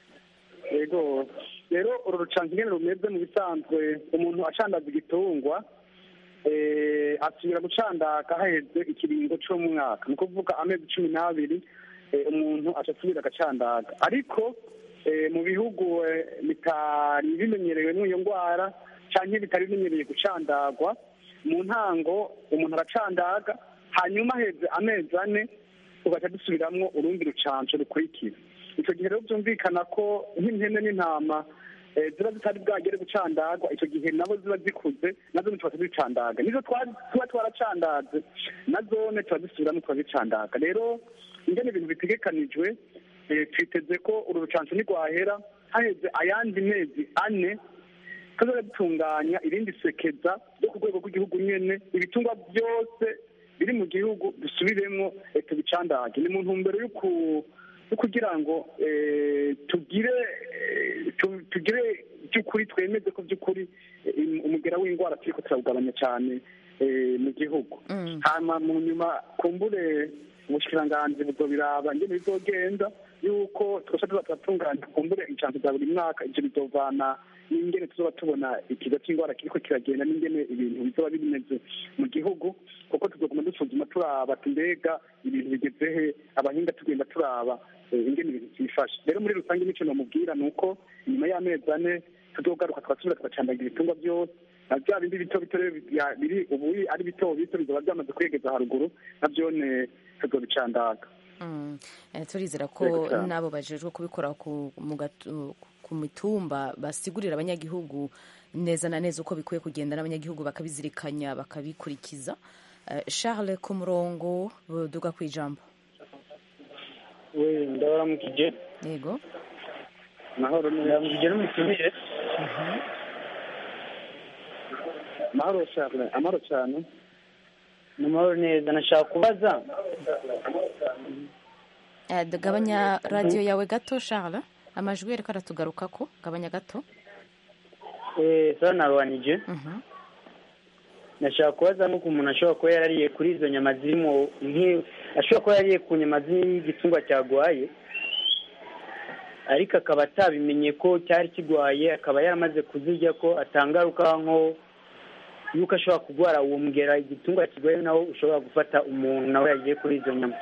yego rero uru rucanco ingene rumeze mu bisanzwe umuntu acandaza igitungwa eh, asubira gucandaga haheze ikiringo c'umwaka ni ukuvuga amezi cumi n'abiri eh, umuntu aca asubira agacandaga ariko eh, mu bihugu eh, bitari bimenyerewe n'iyo ndwara canke bitari bimenyereye gucandagwa mu ntango umuntu aracandaga hanyuma heze amezi ane tugaca dusubiramwo urundi rucanco rukurikira icyo gihe rero byumvikana ko nk'impene n'intama eh, ziba zitari bwagere gucandagwa icyo gihe nabo ziba zikuze nazo ntituba tuzicandaga nizo twa- tuba twaracandaze nazone tuba zisubiramo tukazicandaga rero ingene ibintu bitegekanijwe eh, twiteze ko uru rucanco ntirwahera haheze ayandi mezi ane tuzoba dutunganya irindi sekeza ryo ku rwego rw'igihugu nyene ibitungwa byose biri mu gihugu dusubiremwo eh, tubicandage ni mu ntumbero yo ku- yo kugira ngo eh, tugire eh, tu- tugire by'ukuri twemeze ko by'ukuri eh, im- umugera w'indwara turiko turawugabanya cyane eh, mu gihugu hama mu nyuma kumbure ubushikiranganji buzobiraba ingene bizogenda yuko twese tuza turatunganya kumbure incanco za buri mwaka ivyo bizovana n'ingene tuzoba tubona ikiza c'indwara kiriko kiragenda n'ingene ibintu bizoba bimeze mu gihugu kuko tuzoguma dusuzuma turaba ati mbega ibintu bigeze he abahinga tugenda turaba eh, ingene ibintu vyifashe rero muri rusange nico nomubwira ni uko inyuma y'amezi ane tuzogaruka tugasubira tugacandagira ibitungwa byose na bya bindi bito bito rero bya- biri ubu ari bito bito bizoba byamaze kwegeza haruguru navyone tuzobicandaga Mm. Eh, turizera ko Yego cyane. n'abo bajejwe kubikora ku mu gatu- ku mitumba basigurira abanyagihugu neza na neza uko bikwiye kugenda n'abanyagihugu bakabizirikanya bakabikurikiza Eh, charles ku murongo duga ku ijambo we ndabaramukije yego mahoro neza ndabaramukije n'umutumire mahoro cyane amahoro cyane ni amahoro neza nashaka kubaza Eh, gabanya radiyo yawe gato charles amajwi ariko aratugarukako gabanya gato eh sasa narwanije nashaka kubaza nuko umuntu ashobora kuba yarariye kuri izo nyama zirimo nk'i- ashobora kuba yarariye ku nyama z'igitungwa cyagwaye ariko akaba atabimenye ko cyari kigwaye akaba yaramaze kuzirya ko atangaruka nko yuko ashobora kurwara uwo mugera igitungwa kigwaye nawo ushobora gufata umuntu nawe yagiye kuri izo nyama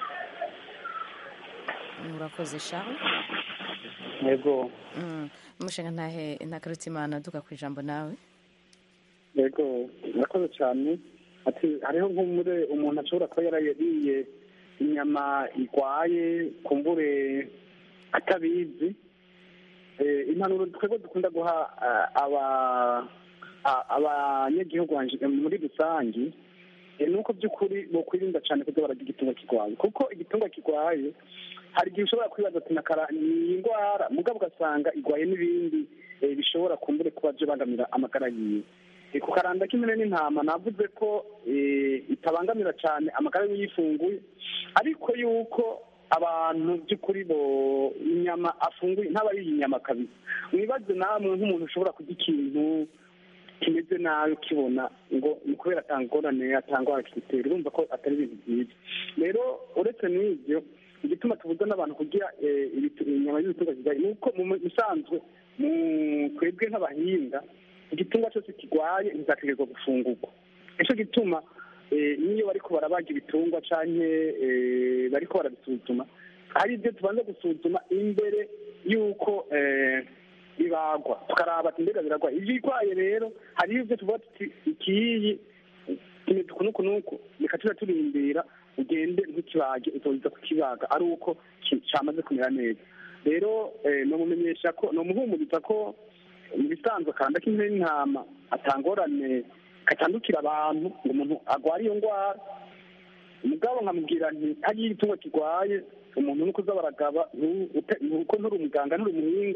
murakoze charles yego Mm. umushinga ntahe ntakarutimana duga ku ijambo nawe yego murakoze cyane ati hariho nk'umure umuntu ashobora kuba yarariye inyama igwaye kumbure atabizi Eh, impanuro twebwe dukunda guha ah, aba a- abanyagihugu banje- muri rusange eh, ni uko by'ukuri bokwirinda cyane kuza bararya igitungwa kirwaye kuko igitungwa kirwaye hari igihe ushobora kwibaza ati nakara ni indwara mugabo ugasanga igwaye n'ibindi eh, bishobora kumbure kuba byo bangamira amagara yiwe Eh, ku karanda k'imene n'intama navuze ko eh, itabangamira cyane amagara yifunguye ariko yuko abantu by'ukuri bo inyama afunguye ntaba ariye inyama kabisa mwibaze namwe nk'umuntu ushobora kurya ikintu kimeze nabi ukibona ngo ni kubera atangorane atangwara kigitera urumva ko atari ibintu byiza rero uretse n'ibyo igituma tubuza n'abantu kugira eh, ibitu- inyama y'ibitungwa kirwaye ni uko mu bisanzwe mu twebwe nk'abahinga igitungwa cyose kirwaye ntizategerezwa gufungurwa nicyo gituma eh, n'iyo bariko barabaga ibitungwa canke eh, bariko barabisuzuma hari ibyo tubanza gusuzuma imbere y'uko eh, bibagwa tukaraba ati mbega biragwa ibirwaye rero hariho ibyo tuvuga tuti ikiyi kimeze uku n'uku n'uku reka tuba turindira ugende nk'ikibage uzoza kukibaga ari uko ki- cyamaze kumera neza rero eh, nomumenyesha ko nomuhumuriza ko mu bisanzwe kanda k'intebe n'intama atangorane katandukira abantu ngo umuntu agwara iyo ndwara umugabo nkamubwira nti hariyo igitungwa kirwaye umuntu nuko uza baragaba ntu- ute- nuko nturi umuganga nturi umuhinga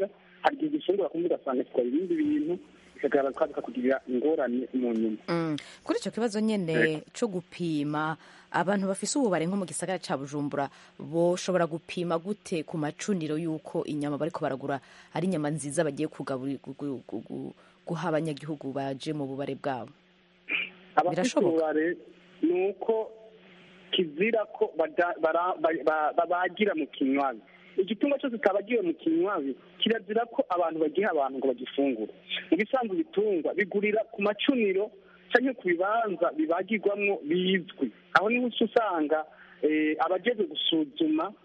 hari igihe gifungura kumwe ugasanga gitwara ibindi bintu bikagaragara bikakugirira ingorane mu nyuma Mm. kuri icyo kibazo nyine cyo gupima abantu bafise ububare nko mu gisagara cya bujumbura boshobora gupima gute ku macuniro y'uko inyama bariko baragura ari inyama nziza bagiye kugaburi- gu- gu- gu- gu- guha abanyagihugu baje mu bubare bwabo abafite Birashoboka. ububare ni uko kizira ko bada- bara- ba- ba- babagira mu kinywabi igitungwa cyose kitabagiwe mu kinywabi kirazira ko abantu bagiha abantu ngo bagifungure mu bisanzwe ibitungwa bigurira ku macuniro cyangwa ku bibanza bibagirwamo bizwi aho niho uca usanga eh, abajejwe gusuzuma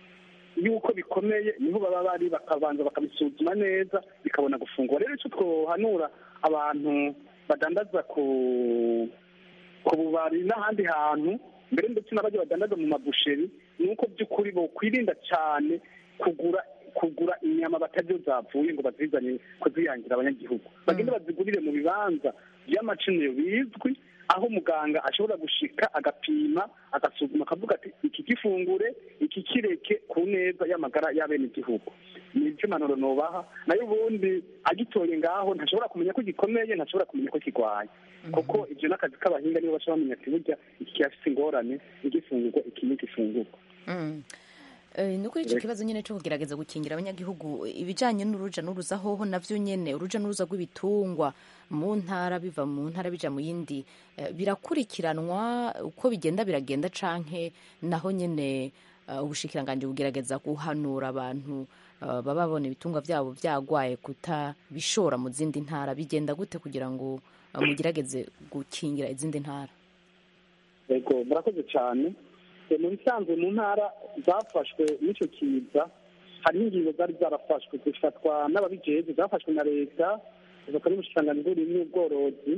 yuko bikomeye niho baba bari bakabanza bakabisuzuma neza bikabona gufungura rero icyo twohanura abantu badandaza ku ku bubari n'ahandi hantu mbere ndetse n'abajya badandaza mu mabusheri ni uko by'ukuri bokwirinda cyane kugura kugura inyama bataryo zavuye ngo bazizane kuziyangira abanyagihugu bagende bazigurire mu bibanza by'amacuniro bizwi aho muganga ashobora gushika agapima agasuzuma akavuga ati iki gifungure iki kireke ku neza y'amagara y'abenegihugu ni ibyo impanuro nubaha nayo ubundi agitoye ngaho ntashobora kumenya ko gikomeye ntashobora kumenya ko kirwaye kuko ibyo n'akazi k'abahinga nibo bashobora bamenya ati burya iki kirafite ingorane igifungurwa iki n'igifungurwa Mm. Eh, ni kuri icyo kibazo nyine cyo kugerageza gukingira abanyagihugu ibijyanye n'uruja n'uruza hoho navyo nyene uruja n'uruza rw'ibitungwa mu ntara biva mu ntara bija mu yindi eh, birakurikiranwa uko bigenda biragenda canke naho nyene eh, ubushikiranganji bugerageza guhanura abantu eh, baba babona ibitungwa vyabo vyagwaye kutabishora mu zindi ntara bigenda gute kugira ngo eh, mugerageze gukingira izindi ntara yego murakoze cyane Eh, mu bisanzwe mu ntara zafashwe n'icyo kiza hariho ingingo zari zarafashwe zifatwa n'ababijejwe zafashwe na leta zifatwa n'ubushikiranganji bw'uburimyi n'ubworozi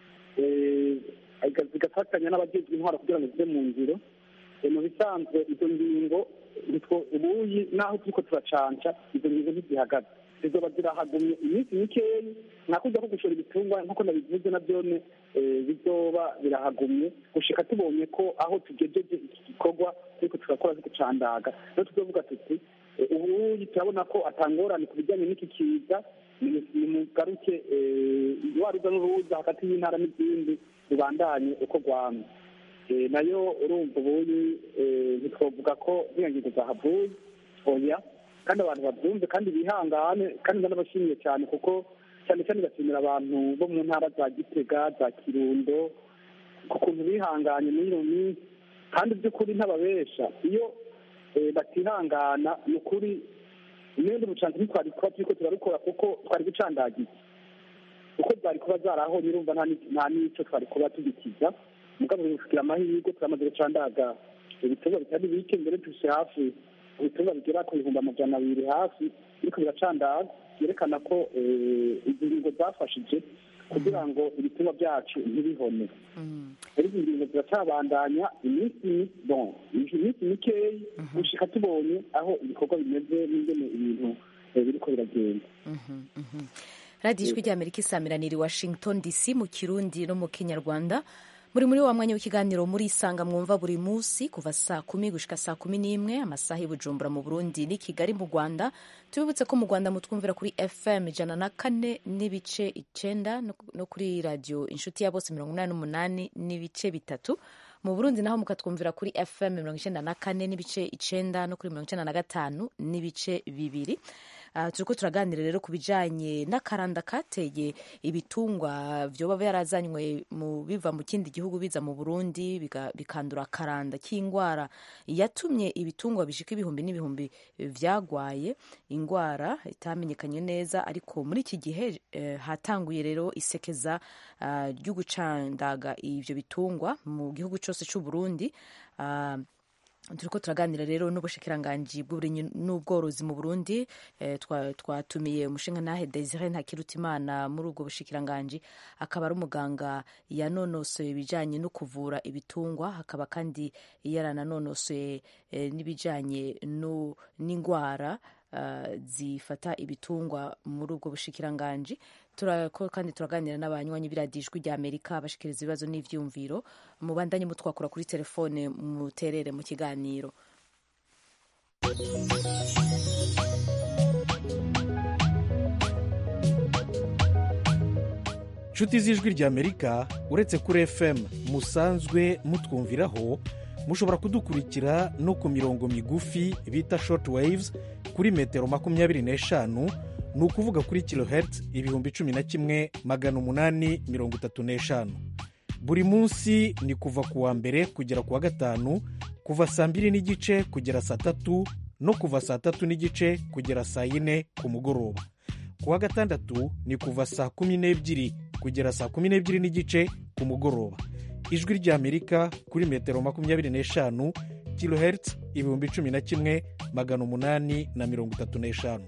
eh, ziga- zigafatanya n'abajejwe intwara kugira ngo zive mu ngiro Eh, mu bisanzwe izo ngingo nitwo ubuyi n'aho turiko turacanca izo ngingo ntizihagaze zizoba zirahagumye iminsi mikeyi nakujya ko gushora ibitungwa nk'uko nabivuze na byone eh, bizoba birahagumye gushika tubonye ko aho tugejeje iki gikorwa turiko turakora zigucandaga rero tuzovuga tuti eh, ubuyi turabona ko atangorane ku bijyanye n'iki kiza ni- nimugaruke eh, waruza n'uruza hagati y'intara n'izindi rubandanye uko rwamye Eh, nayo urumva ubuyi eh, ntitwovuga ko ziriya ngingo zahavuye oya kandi abantu babyumve kandi bihangane kandi ndanabashimiye cyane kuko cyane cyane bashimira abantu bo mu ntara za gitega za kirundo ku kuntu bihanganye muri iyo minsi kandi by'ukuri ntababesha iyo eh, batihangana ni ukuri imyenda ubucanzi ntitwari kuba turiko turarukora kuko twari gucandagiza uko zari kuba zarahonye urumva nta ni- nta n'ico twari kuba tugikiza mugabo bifukira amahirwe turamaze gucandaga ibitungwa bitari bike mbere tuse hafi ibitungwa bigera ku bihumbi amajana abiri hafi biriko biracandaga byerekana ko eh, izi ngingo zafashije kugira ngo ibitungwa byacu ntibihone rero izi ngingo ziracabandanya iminsi mi- bon iminsi mikeyi gushika tubonye aho ibikorwa bimeze n'ingene ibintu eh, biriko biragenda radiyo ijwi ry'amerika isamiraniye i washington dc mu kirundi no mu kinyarwanda muri muri wa mwanya w'ikiganiro muri isanga mwumva buri munsi kuva saa kumi gushika saa kumi n'imwe amasaha y'i bujumbura mu burundi n'i kigali mu rwanda tubibutse ko mu rwanda mutwumvira kuri fm ijana na kane n'ibice icenda no no kuri radiyo inshuti ya bose mirongo inani n'umunani n'ibice bitatu mu burundi naho mukatwumvira kuri fm mirongo icenda na kane n'ibice icenda no kuri mirongo icenda na gatanu n'ibice bibiri Uh, turiko turaganira rero ku bijanye n'akaranda kateye ibitungwa vyoba vyarazanywe mu biva mu kindi gihugu biza mu Burundi biga- bikandura akaranda k'ingwara yatumye ibitungwa bishika ibihumbi n'ibihumbi vyagwaye ingwara itamenyekanye neza ariko muri iki gihe eh, hatanguye rero isekeza uh, ryo gucandaga ivyo bitungwa mu gihugu cose c'u Burundi uh, turiko turaganira rero n'ubushikiranganji bw'uburimyi n'ubworozi mu burundi eh, twa- twatumiye umushingantahe desire ntakirutimana muri ubwo bushikiranganji akaba ari umuganga yanonosoye ibijanye no kuvura ibitungwa hakaba kandi yarananonosoye eh, n'ibijanye no- n'ingwara uh, zifata ibitungwa muri ubwo bushikiranganji turako kandi turaganira n'abanywanyi b'iradijwi rya amerika bashikiriza ibibazo n'ivyumviro mubandanye mutwakura kuri telefone muterere mu kiganiro nshuti z'ijwi ry'amerika uretse kuri fm musanzwe mutwumviraho mushobora kudukurikira no ku mirongo migufi bita short waves kuri metero makumyabiri n'eshanu ni ukuvuga kuri kilohertz ibihumbi cumi na kimwe magana umunani mirongo itatu n'eshanu buri munsi ni kuva ku wa mbere kugera ku wa gatanu kuva saa mbiri n'igice kugera saa tatu no kuva saa tatu n'igice kugera saa yine ku mugoroba ku wa gatandatu ni kuva saa kumi n'ebyiri kugera saa kumi n'ebyiri n'igice ku mugoroba ijwi ry'amerika kuri metero makumyabiri n'eshanu kilohertz ibihumbi cumi na kimwe magana umunani na mirongo itatu n'eshanu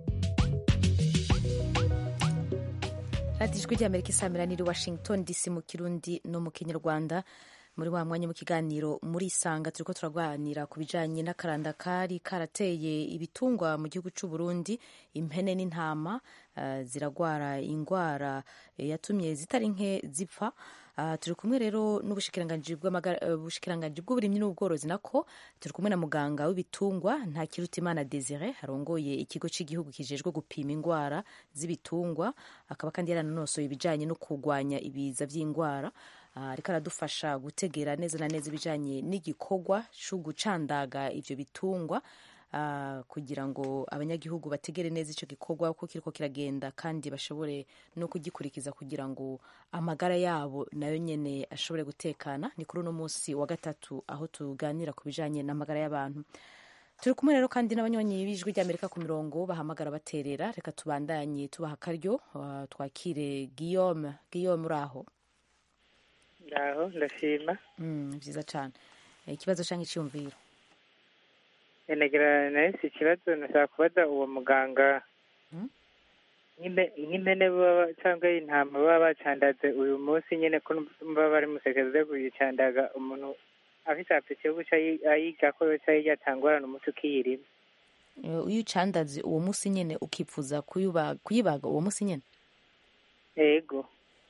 radiyo ijwi ry'amerika isamira niri washington dc mu kirundi no mu kinyarwanda muri wa mwanya mu kiganiro muri isanga turi ko turaganira ku bijyanye n'akaranda kari karateye ibitungwa mu gihugu cy'u Burundi impene n'intama uh, ziragwara indwara yatumye zitari nke zipfa Uh, turi kumwe rero n'ubushikiranganji bw'uburimyi n'ubworozi nako turi kumwe na muganga w'ibitungwa nta kirutimana desire arongoye ikigo cy'igihugu kijejwe gupima indwara z'ibitungwa akaba kandi yaranonosoye ibijyanye no kurwanya ibiza by'indwara ariko uh, aradufasha gutegera neza na neza ibijyanye n'igikorwa cyo gucandaga ibyo bitungwa Uh, kugira ngo abanyagihugu bategere neza icyo gikorwa uko kiriko kiragenda kandi bashobore no kugikurikiza kugira ngo amagara yabo nayo nyene ashobore gutekana ni kuri uno munsi wa gatatu aho tuganira ku bijanye n'amagara y'abantu turi kumwe rero kandi n'abanywanyi b'ijwi ry'amerika ku mirongo bahamagara baterera reka tubandanye tubaha akaryo uh, twakire guillaume guillaume uri aho ndaho ndashima mm, vyiza cane ikibazo canke iciyumviro nagira nahise ikibazo nashaka kubaza uwo muganga nk'impene baba cyangwa intama baba bacandaze uyu munsi nyine ko baba bari musekeze kuyicandaga umuntu afite apeti yo guca ayiga ko cyangwa yatangorana umuti ukiyirima iyo ucandaze uwo munsi nyine ukipfuza kuyibaga uwo munsi nyine yego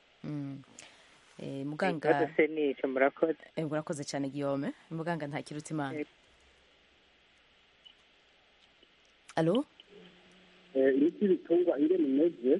muganga se nicyo murakoze murakoze cyane guillaume muganga nta kiruta imana alo imiti y'ibitungwa ingene imeze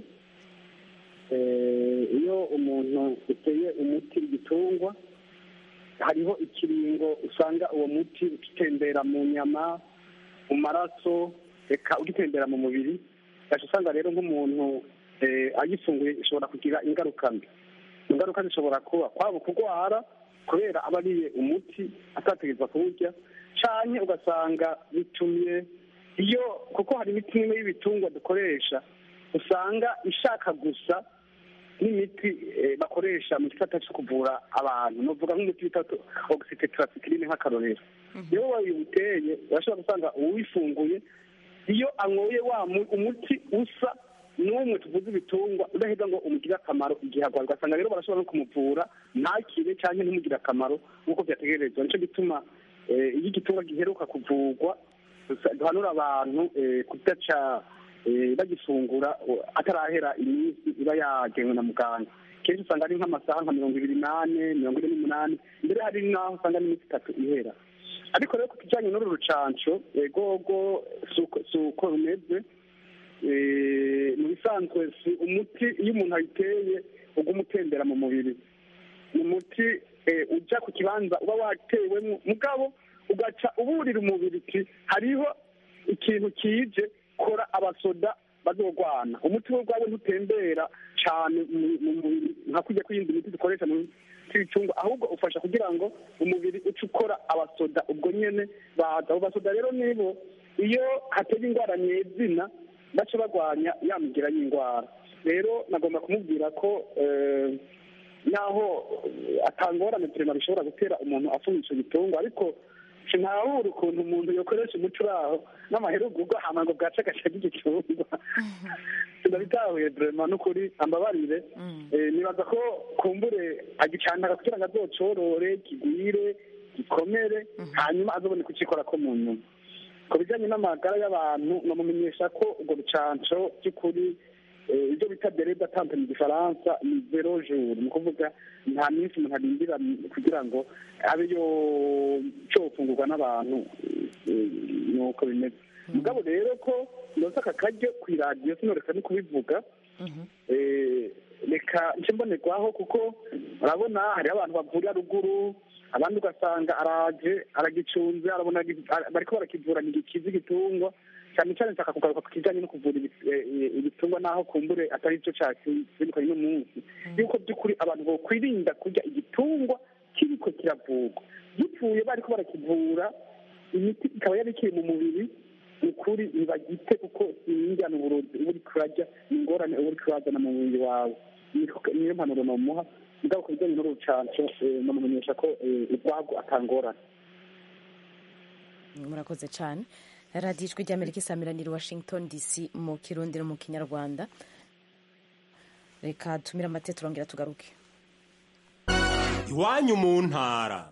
iyo umuntu uteye umuti w'igitungwa hariho ikiringo usanga uwo muti ukitembera mu nyama mu maraso reka ugitembera mu mubiri ugaca usanga rero nk'umuntu agifunguye ishobora kugira ingaruka mbi ingaruka zishobora kuba kwaba kurwara kubera aba ariye umuti atategereza kuwurya cyane ugasanga bitumye iyo kuko hari imiti imwe y'ibitungwa dukoresha usanga ishaka gusa n'imiti bakoresha mu gisata cyo kuvura abantu nuvuga nk'umuti bita ogisitetarasikiline nk'akarorero iyo wayiwuteye urashobora gusanga uwifunguye iyo anyoye wa umuti usa n'umwe tuvuze ibitungwa udaheza ngo umugire akamaro igihe arwaye ugasanga rero barashobora no kumuvura ntakire cyangwa ntimugire akamaro nk'uko byategerezwa nicyo gituma iyo igitungwa giheruka kuvurwa duhanura abantu kudaca bagifungura atarahera iminsi iba yagenwe na muganga kenshi usanga ari nk'amasaha nka mirongo ibiri n'ane mirongo ine n'umunani mbere hari n'aho usanga n'iminsi itatu ihera ariko rero ku kijyanye n'uru rucanco gogo si uko rumeze mu bisanzwe si umuti iyo umuntu ayiteye uguma utembera mu mubiri ni umuti ujya ku kibanza uba watewemo mugabo ugaca uburira umubiri uti hariho ikintu kije kora abasoda bazogwana umuti we ubwawe ntutembera cyane mu mubiri nka kujya kw'iyindi miti dukoresha mu ibicungwa ahubwo ufasha kugira ngo umubiri uce ukora abasoda ubwo nyine baza abo basoda rero nibo iyo hateye indwara nyezina baca barwanya yamugira y'indwara rero nagomba kumubwira ko naho atangorane turema bishobora gutera umuntu afunga icyo gitungwa ariko sinahura ukuntu umuntu yakoresha umuco uraho n'amaherugu ubwo hama ngo bwace agace k'igicungwa sinabitahuye vrema n'ukuri ambabarire nibaza ko kumbure agicandaga kugira ngo azocorore kigwire gikomere hanyuma azobone kukikora ko mu nyuma ku bijyanye n'amagara y'abantu namumenyesha ko urwo rucanco by'ukuri ibyo bita derede atante mu gifaransa ni zero jour ni ukuvuga nta minsi umuntu arindira kugira ngo abe yo cyofungurwa n'abantu ni uko bimeze mugabo rero ko ndoze aka karyo ku iradiyo sinoreka no kubivuga reka reka nce mbonerwaho kuko urabona hariho abantu bavurira ruguru abandi ugasanga araje aragicunze arabona agi- ara- bariko barakivuranya igikiza igitungwa cyane cyane nshaka kugaruka ku kijanye no kuvura ibi- eh, ibitungwa naho kumbure atari cyo cyazindukanye n'umunsi yuko by'ukuri abantu bokwirinda kurya igitungwa kiriko kiravurwa gipfuye bariko barakivura imiti ikaba yari ikiri mu mubiri ni ukuri ntibagite kuko sinjyana uburozi uba uriko urarya ni ingorane uba uriko urazana mu mubiri wawe Niko- niyo mpanuro nomuha mugabo ku bijyanye n'urucanco eh, nomumenyesha ko eh, urwago atangorane murakoze cyane radiyo ijwi ry'amerika isamiranira i washington dc mu kirundi no mu kinyarwanda reka tumire amate turongera tugaruke iwanyu mu ntara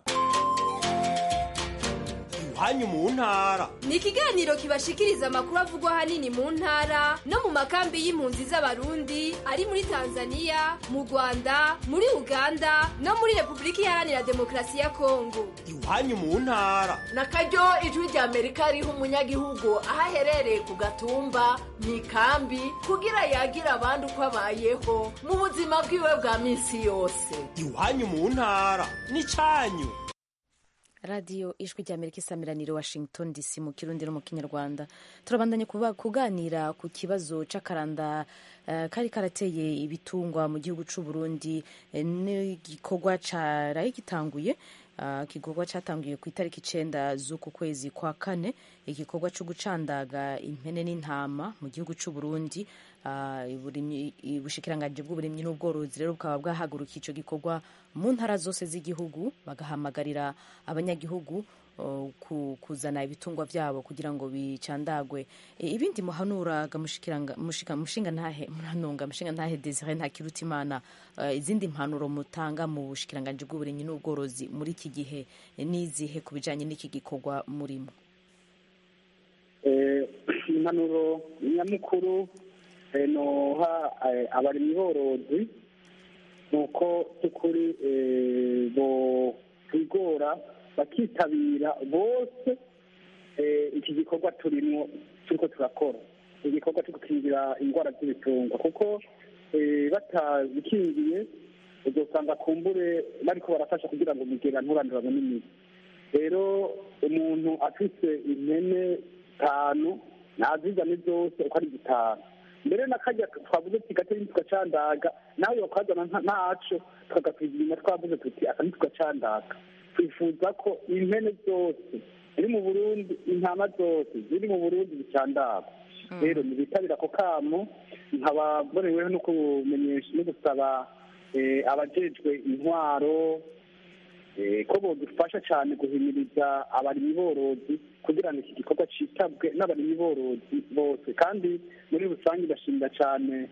iwanyu mu ntara ni ikiganiro kibashikiriza amakuru avugwa ahanini mu ntara no mu makambi y'impunzi z'abarundi ari muri tanzania mu rwanda muri uganda no muri repubulika iharanira demokarasi ya kongo iwanyu mu ntara na karyo ijwi rya amerika riha umunyagihugu aho aherereye ku gatumba mu ikambi kugira yagira abandi uko abayeho mu buzima bwiwe bwa minsi yose iwanyu mu ntara n'icyanyu radiyo ijwi ry'amerika isamiranira i washington dc mu kirundi no mu kinyarwanda turabandanye kuba- kuganira ku kibazo c'akaranda eh, kari karateye ibitungwa mu gihugu c'u burundi eh, n'igikorwa caraye gitanguye Ah, igikorwa cyatangiye ku itariki icenda z'uku kwezi kwa kane igikorwa cyo gucandaga impene n'intama mu gihugu c'u burundi Ah, uburimyi- ubushikiranganji bw'uburimyi n'ubworozi rero bukaba bwahagurukiye ico gikorwa mu ntara zose z'igihugu bagahamagarira abanyagihugu oh, ku- kuzana ibitungwa vyabo kugira ngo bicandagwe E, ibindi muhanuraga mushikiranga- mushika- mushinga ntahe muranunga mushinga ntahe Desire Ntakirutimana eh, izindi mpanuro mutanga mu bushikiranganji bw'uburimyi n'ubworozi muri iki gihe eh, n'izihe ku bijanye n'iki gikorwa murimo Eh, impanuro nyamukuru eh, noha eh, abarimyi borozi ni uko by'ukuri eh, bo kwigora bakitabira bose eh, iki gikorwa turimo turiko turakora igikorwa cyo gukingira indwara z'ibitungwa kuko eh, batabikingiye uzosanga kumbure bariko barafasha kugira ngo umugera nturandurane n'imizi rero umuntu afise impene zitanu nazizane zose uko ari zitanu mbere n'akarya twavuze tuti gatari tugacandaga nawe bakazana nta- ntaco tukagapima twavuze tuti aka ntitugacandaga twifuza ko impene zose ziri mu burundi intama zose ziri mu burundi zicandagwa rero ntibitabira ako kamo nkaba mboneweho no kumenyesha no gusaba eh, abajejwe intwaro eh, ko bodufasha cyane guhimiriza abarimyi borozi kugira ngo iki gikorwa citabwe n'abarimyi borozi bose kandi muri rusange ndashimira cyane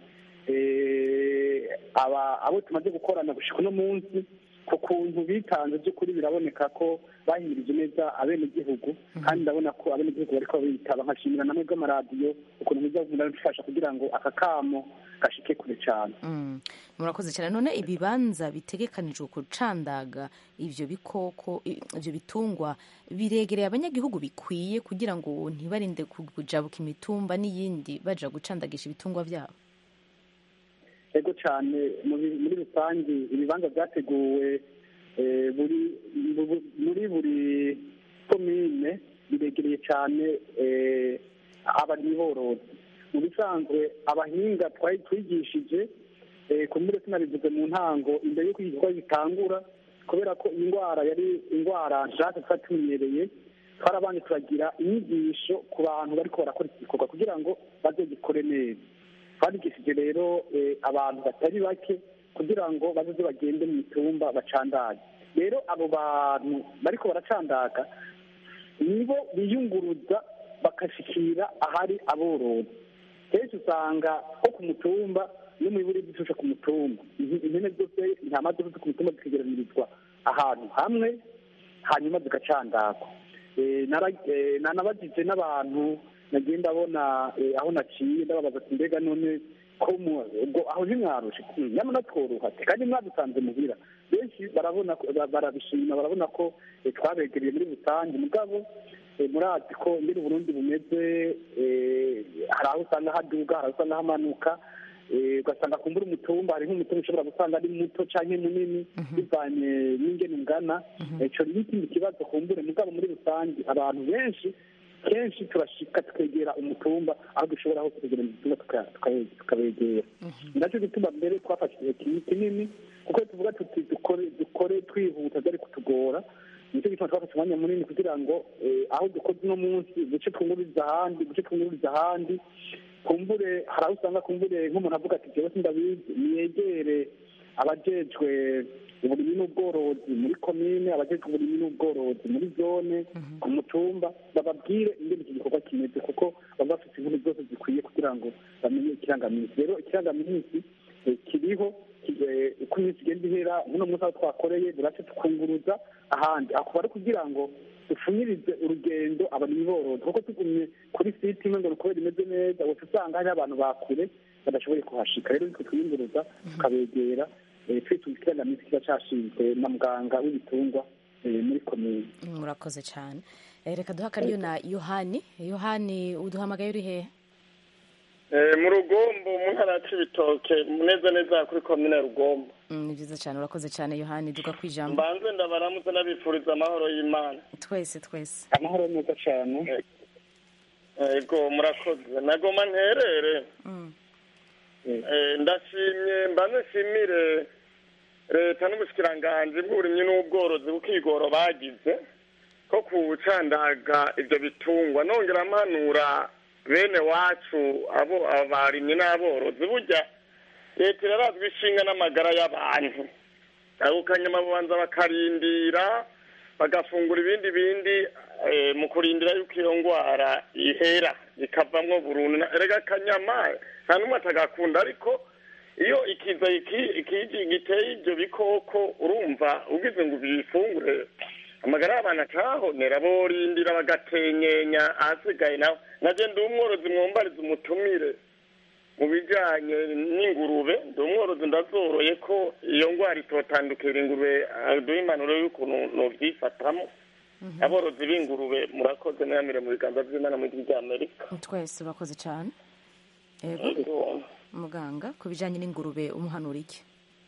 eh, aba abo tumaze gukorana gushika uno munsi ku kuntu bitanze by'ukuri biraboneka ko bahimirije neza abenegihugu kandi ndabona ko abenegihugu bariko bitaba nkashimira namwe bw'amaradiyo ukuntu muza murabifasha kugira ngo aka kamo gashike kure cyane Mm. murakoze cyane none ibibanza bitegekanijwe gucandaga ivyo bikoko i- ivyo bitungwa biregereye abanyagihugu bikwiye kugira ngo ntibarinde kujabuka imitumba n'iyindi baja gucandagisha ibitungwa vyabo ego cyane muri muri rusange ibibanza byateguwe eh, buri bu- muri buri komine biregereye cyane eh, abarimyi borozi mu bisanzwe abahinga twari twigishije eh, ku mbure sinabivuze mu ntango imbere y'uko iki gikorwa gitangura kubera ko iyi ndwara yari indwara nshaka twari tumenyereye twarabanje turagira inyigisho ku bantu bariko barakora iki gikorwa kugira ngo bazogikore neza twandikishije rero eh, abantu batari bake kugira ngo bazoze bagende mu mitumba bacandage rero abo bantu bariko baracandaga nibo biyunguruza bagashikira ahari aborozi kenshi usanga nko ku mutumba no mu iburi dushusha ku mutumba Izi- impene zose intama zose zo ku mutumba zikegeranirizwa ahantu hamwe hanyuma zigacandagwa Eh, nara- eh, nanabajije n'abantu nagiye ndabona eh, aho naciye ndababaza ati mbega none ko mu- ubwo aho ntimwarushe Mm, nyamara tworoha ati kandi mwadusanze muhira benshi barabona ko- ba- barabishima barabona ko eh, twabegereye muri rusange mugabo eh, murazi ko ngene uburundi bumeze eh, hari aho usanga haduga hari aho usanga hamanuka eh, ugasanga kumbura umutumba hari nk'umutumba ushobora gusanga ari muto canke munini bivanye n'ingene ungana ico ni ikindi kibazo kumbure mugabo muri rusange abantu benshi kenshi turashika tukegera umutumba aho dushobora hose kugera umutumba tuka- tuka- tukabegera nacyo gituma mbere twafashe igihe kinini kinini kuko tuvuga tuti dukore dukore twihuta byari kutugora nicyo gituma twafashe umwanya munini kugira ngo eh, aho dukoze uno munsi duce twunguriza ahandi duce twunguriza ahandi kumbure hari aho usanga kumbure nk'umuntu avuga ati jewe sindabizi niyegere abajejwe uburimyi n'ubworozi muri komine abajejwe uburimyi n'ubworozi muri zone ku mutumba bababwire ingene iki gikorwa kimeze kuko baba bafite inkuru zose zikwiye kugira ngo bamenye ikirangaminsi rero ikirangaminsi eh, kiriho ki- eh, uko iminsi igenda ihera muno munsi aho twakoreye burace tukunguruza ahandi akuba ari kugira ngo dufunyirize urugendo abarimyi borozi kuko tugumye kuri site imwe ngo ni ukubera imeze neza gusa usanga hariho abantu bakure badashoboye kuhashika rero nitwe twiyunguruza tukabegera eh, twitunga ikirangaminsi kiba cashinzwe na muganga w'ibitungwa eh, muri komine murakoze cyane Eh, reka duha akaryo na yohani yohani uduhamagaye uri hehe Eh, mu rugombo mu ntara ya cibitoke neza neza kuri komine rugombo Mm, ni byiza cyane urakoze cyane yohani duka ku ijambo mbanze ndabaramutse n'abifuriza amahoro y'imana twese twese amahoro meza cyane ego murakoze nagoma nterere Mm. Eh, ndashimye mbanze nshimire leta n'ubushikiranganji bw'uburimyi n'ubworozi bukigoro bagize ko kucandaga ivyo bitungwa nongera mpanura bene wacu abo abarimyi n'aborozi burya leta irarazwa ishinga n'amagara y'abantu ako kanyama babanza bakarindira bagafungura ibindi bindi eh, mu kurindira yuko iyo ngwara ihera ikavamwo burundu Na- erega akanyama nta n'umwe atagakunda ariko iyo ikiza iki- ikiji giteye ivyo bikoko urumva ugize ngo ubifungure amagara y'abantu acahonera borindira bagatenyenya ahasigaye nawe naje ndi umworozi mwumbariza umutumire mu bijanye n'ingurube ndi umworozi ndazoroye ko iyo ngwara itotandukira ingurube duha impanuro y'ukuntu novyifatamo aborozi b'ingurube murakoze namire mu biganza vy'imana mu gihugu ry'amerika twese urakoze cyane yego muganga ku bijyanye n'ingurube umuhanura iki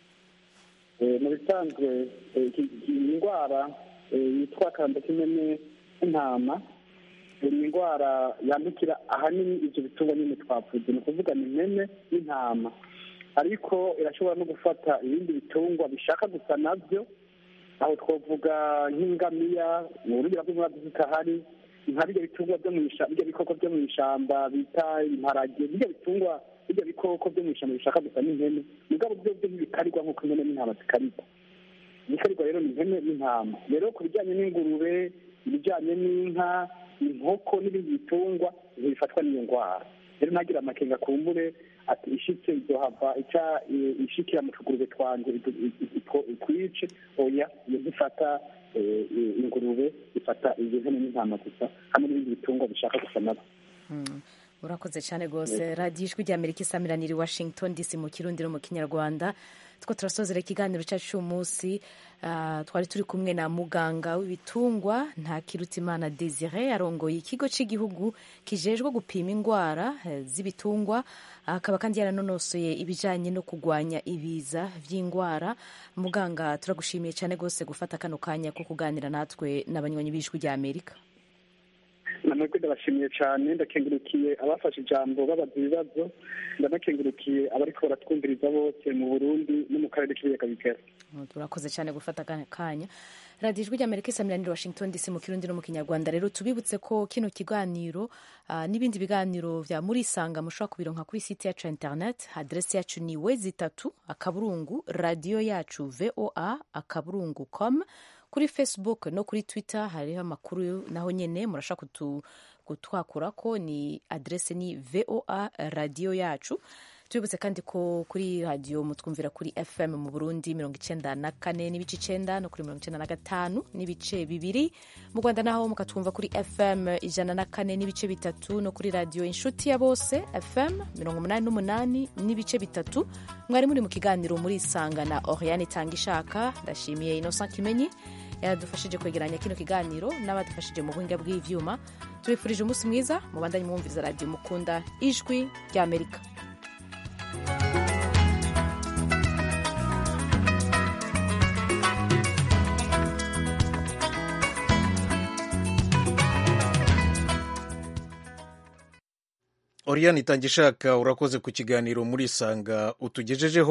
Eh, mu bisanzwe eh, iki- iyi ndwara eh, yitwa kandakimene y'intama eh, ni indwara yandukira ahanini ibyo bitungwa nyine twavuze ni ukuvuga ni impene n'intama ariko irashobora no gufata ibindi bitungwa bishaka gusa nabyo aho twavuga nk'ingamiya mu buryo bw'umwaka zitahari nka birya bitungwa byo mu ishyamba birya bikoko byo mu ishyamba bita imparage birya bitungwa birya bikoko byo mu ishyamba bishaka gusa n'impene mugabo byo byo ntibikarirwa nk'uko impene n'intama zikarirwa ibikarirwa rero ni ihene n'intama rero ku bijyanye n'ingurube ibijyanye n'inka inkoko n'ibindi bitungwa bifatwa n'iyo ndwara rero ntagira amakenga kumbure ati ishitse izohava ica i- ishikira mu tugurube twanje idu- i- i- itwo- itwice oya iyo ntifata eh, eh, ingurube ifata izo hene n'intama gusa hamwe n'ibindi bitungwa bishaka gusa nabyo Mm. urakoze cyane rwose radiyo ijwi rya amerika isamiraniye i washington dc mu kirundi no mu kinyarwanda two turasozera ikiganiro cyacu cy'umunsi Ah, twari turi kumwe na muganga w'ibitungwa ntakirutimana desire arongoye ikigo cy'igihugu kijejwe gupima indwara eh, z'ibitungwa akaba kandi yaranonosoye ibijyanye no kurwanya ibiza by'indwara muganga turagushimiye cyane rwose gufata kano kanya ko kuganira natwe n'abanywanyi b'ijwi rya amerika namwebwe ndabashimiye cyane ndakengurukiye abafashe ijambo babaza ibibazo ndanakengurukiye abariko baratwumviriza bose mu burundi no mu karere k'ibiyaga bigari turakoze cyane gufata aka kanya radiyo ijwi ry'amerika isamiraniye washington dc mu kirundi no mu kinyarwanda rero tubibutse ko kino kiganiro ah, n'ibindi biganiro vya muri isanga mushobora kubironka kuri site yacu ya internet adresi yacu ni wezi itatu akaburungu radiyo yacu voa akaburungu com kuri facebook no kuri twitter hariho amakuru naho nyene murashaka kutu kutwakura ko ni adrese ni voa radiyo yacu tubibutse kandi ko kuri radiyo mutwumvira kuri fm mu burundi mirongo icenda na kane n'ibice icenda no kuri mirongo icenda na gatanu n'ibice bibiri mu rwanda naho mukatwumva kuri fm ijana na kane n'ibice bitatu no kuri radiyo inshuti ya bose fm mirongo umunani n'umunani n'ibice bitatu mwari muri mu kiganiro muri isanga na oriane itanga ishaka ndashimiye innocent kimenyi yadufashije kwegeranya kino kiganiro n'abadufashije mu buhinga bw'ivyuma tubifurije umunsi mwiza mubandanye mwumviriza radiyo mukunda ijwi ry'amerika oriyani itangishaka urakoze ku kiganiro muri isanga utugejejeho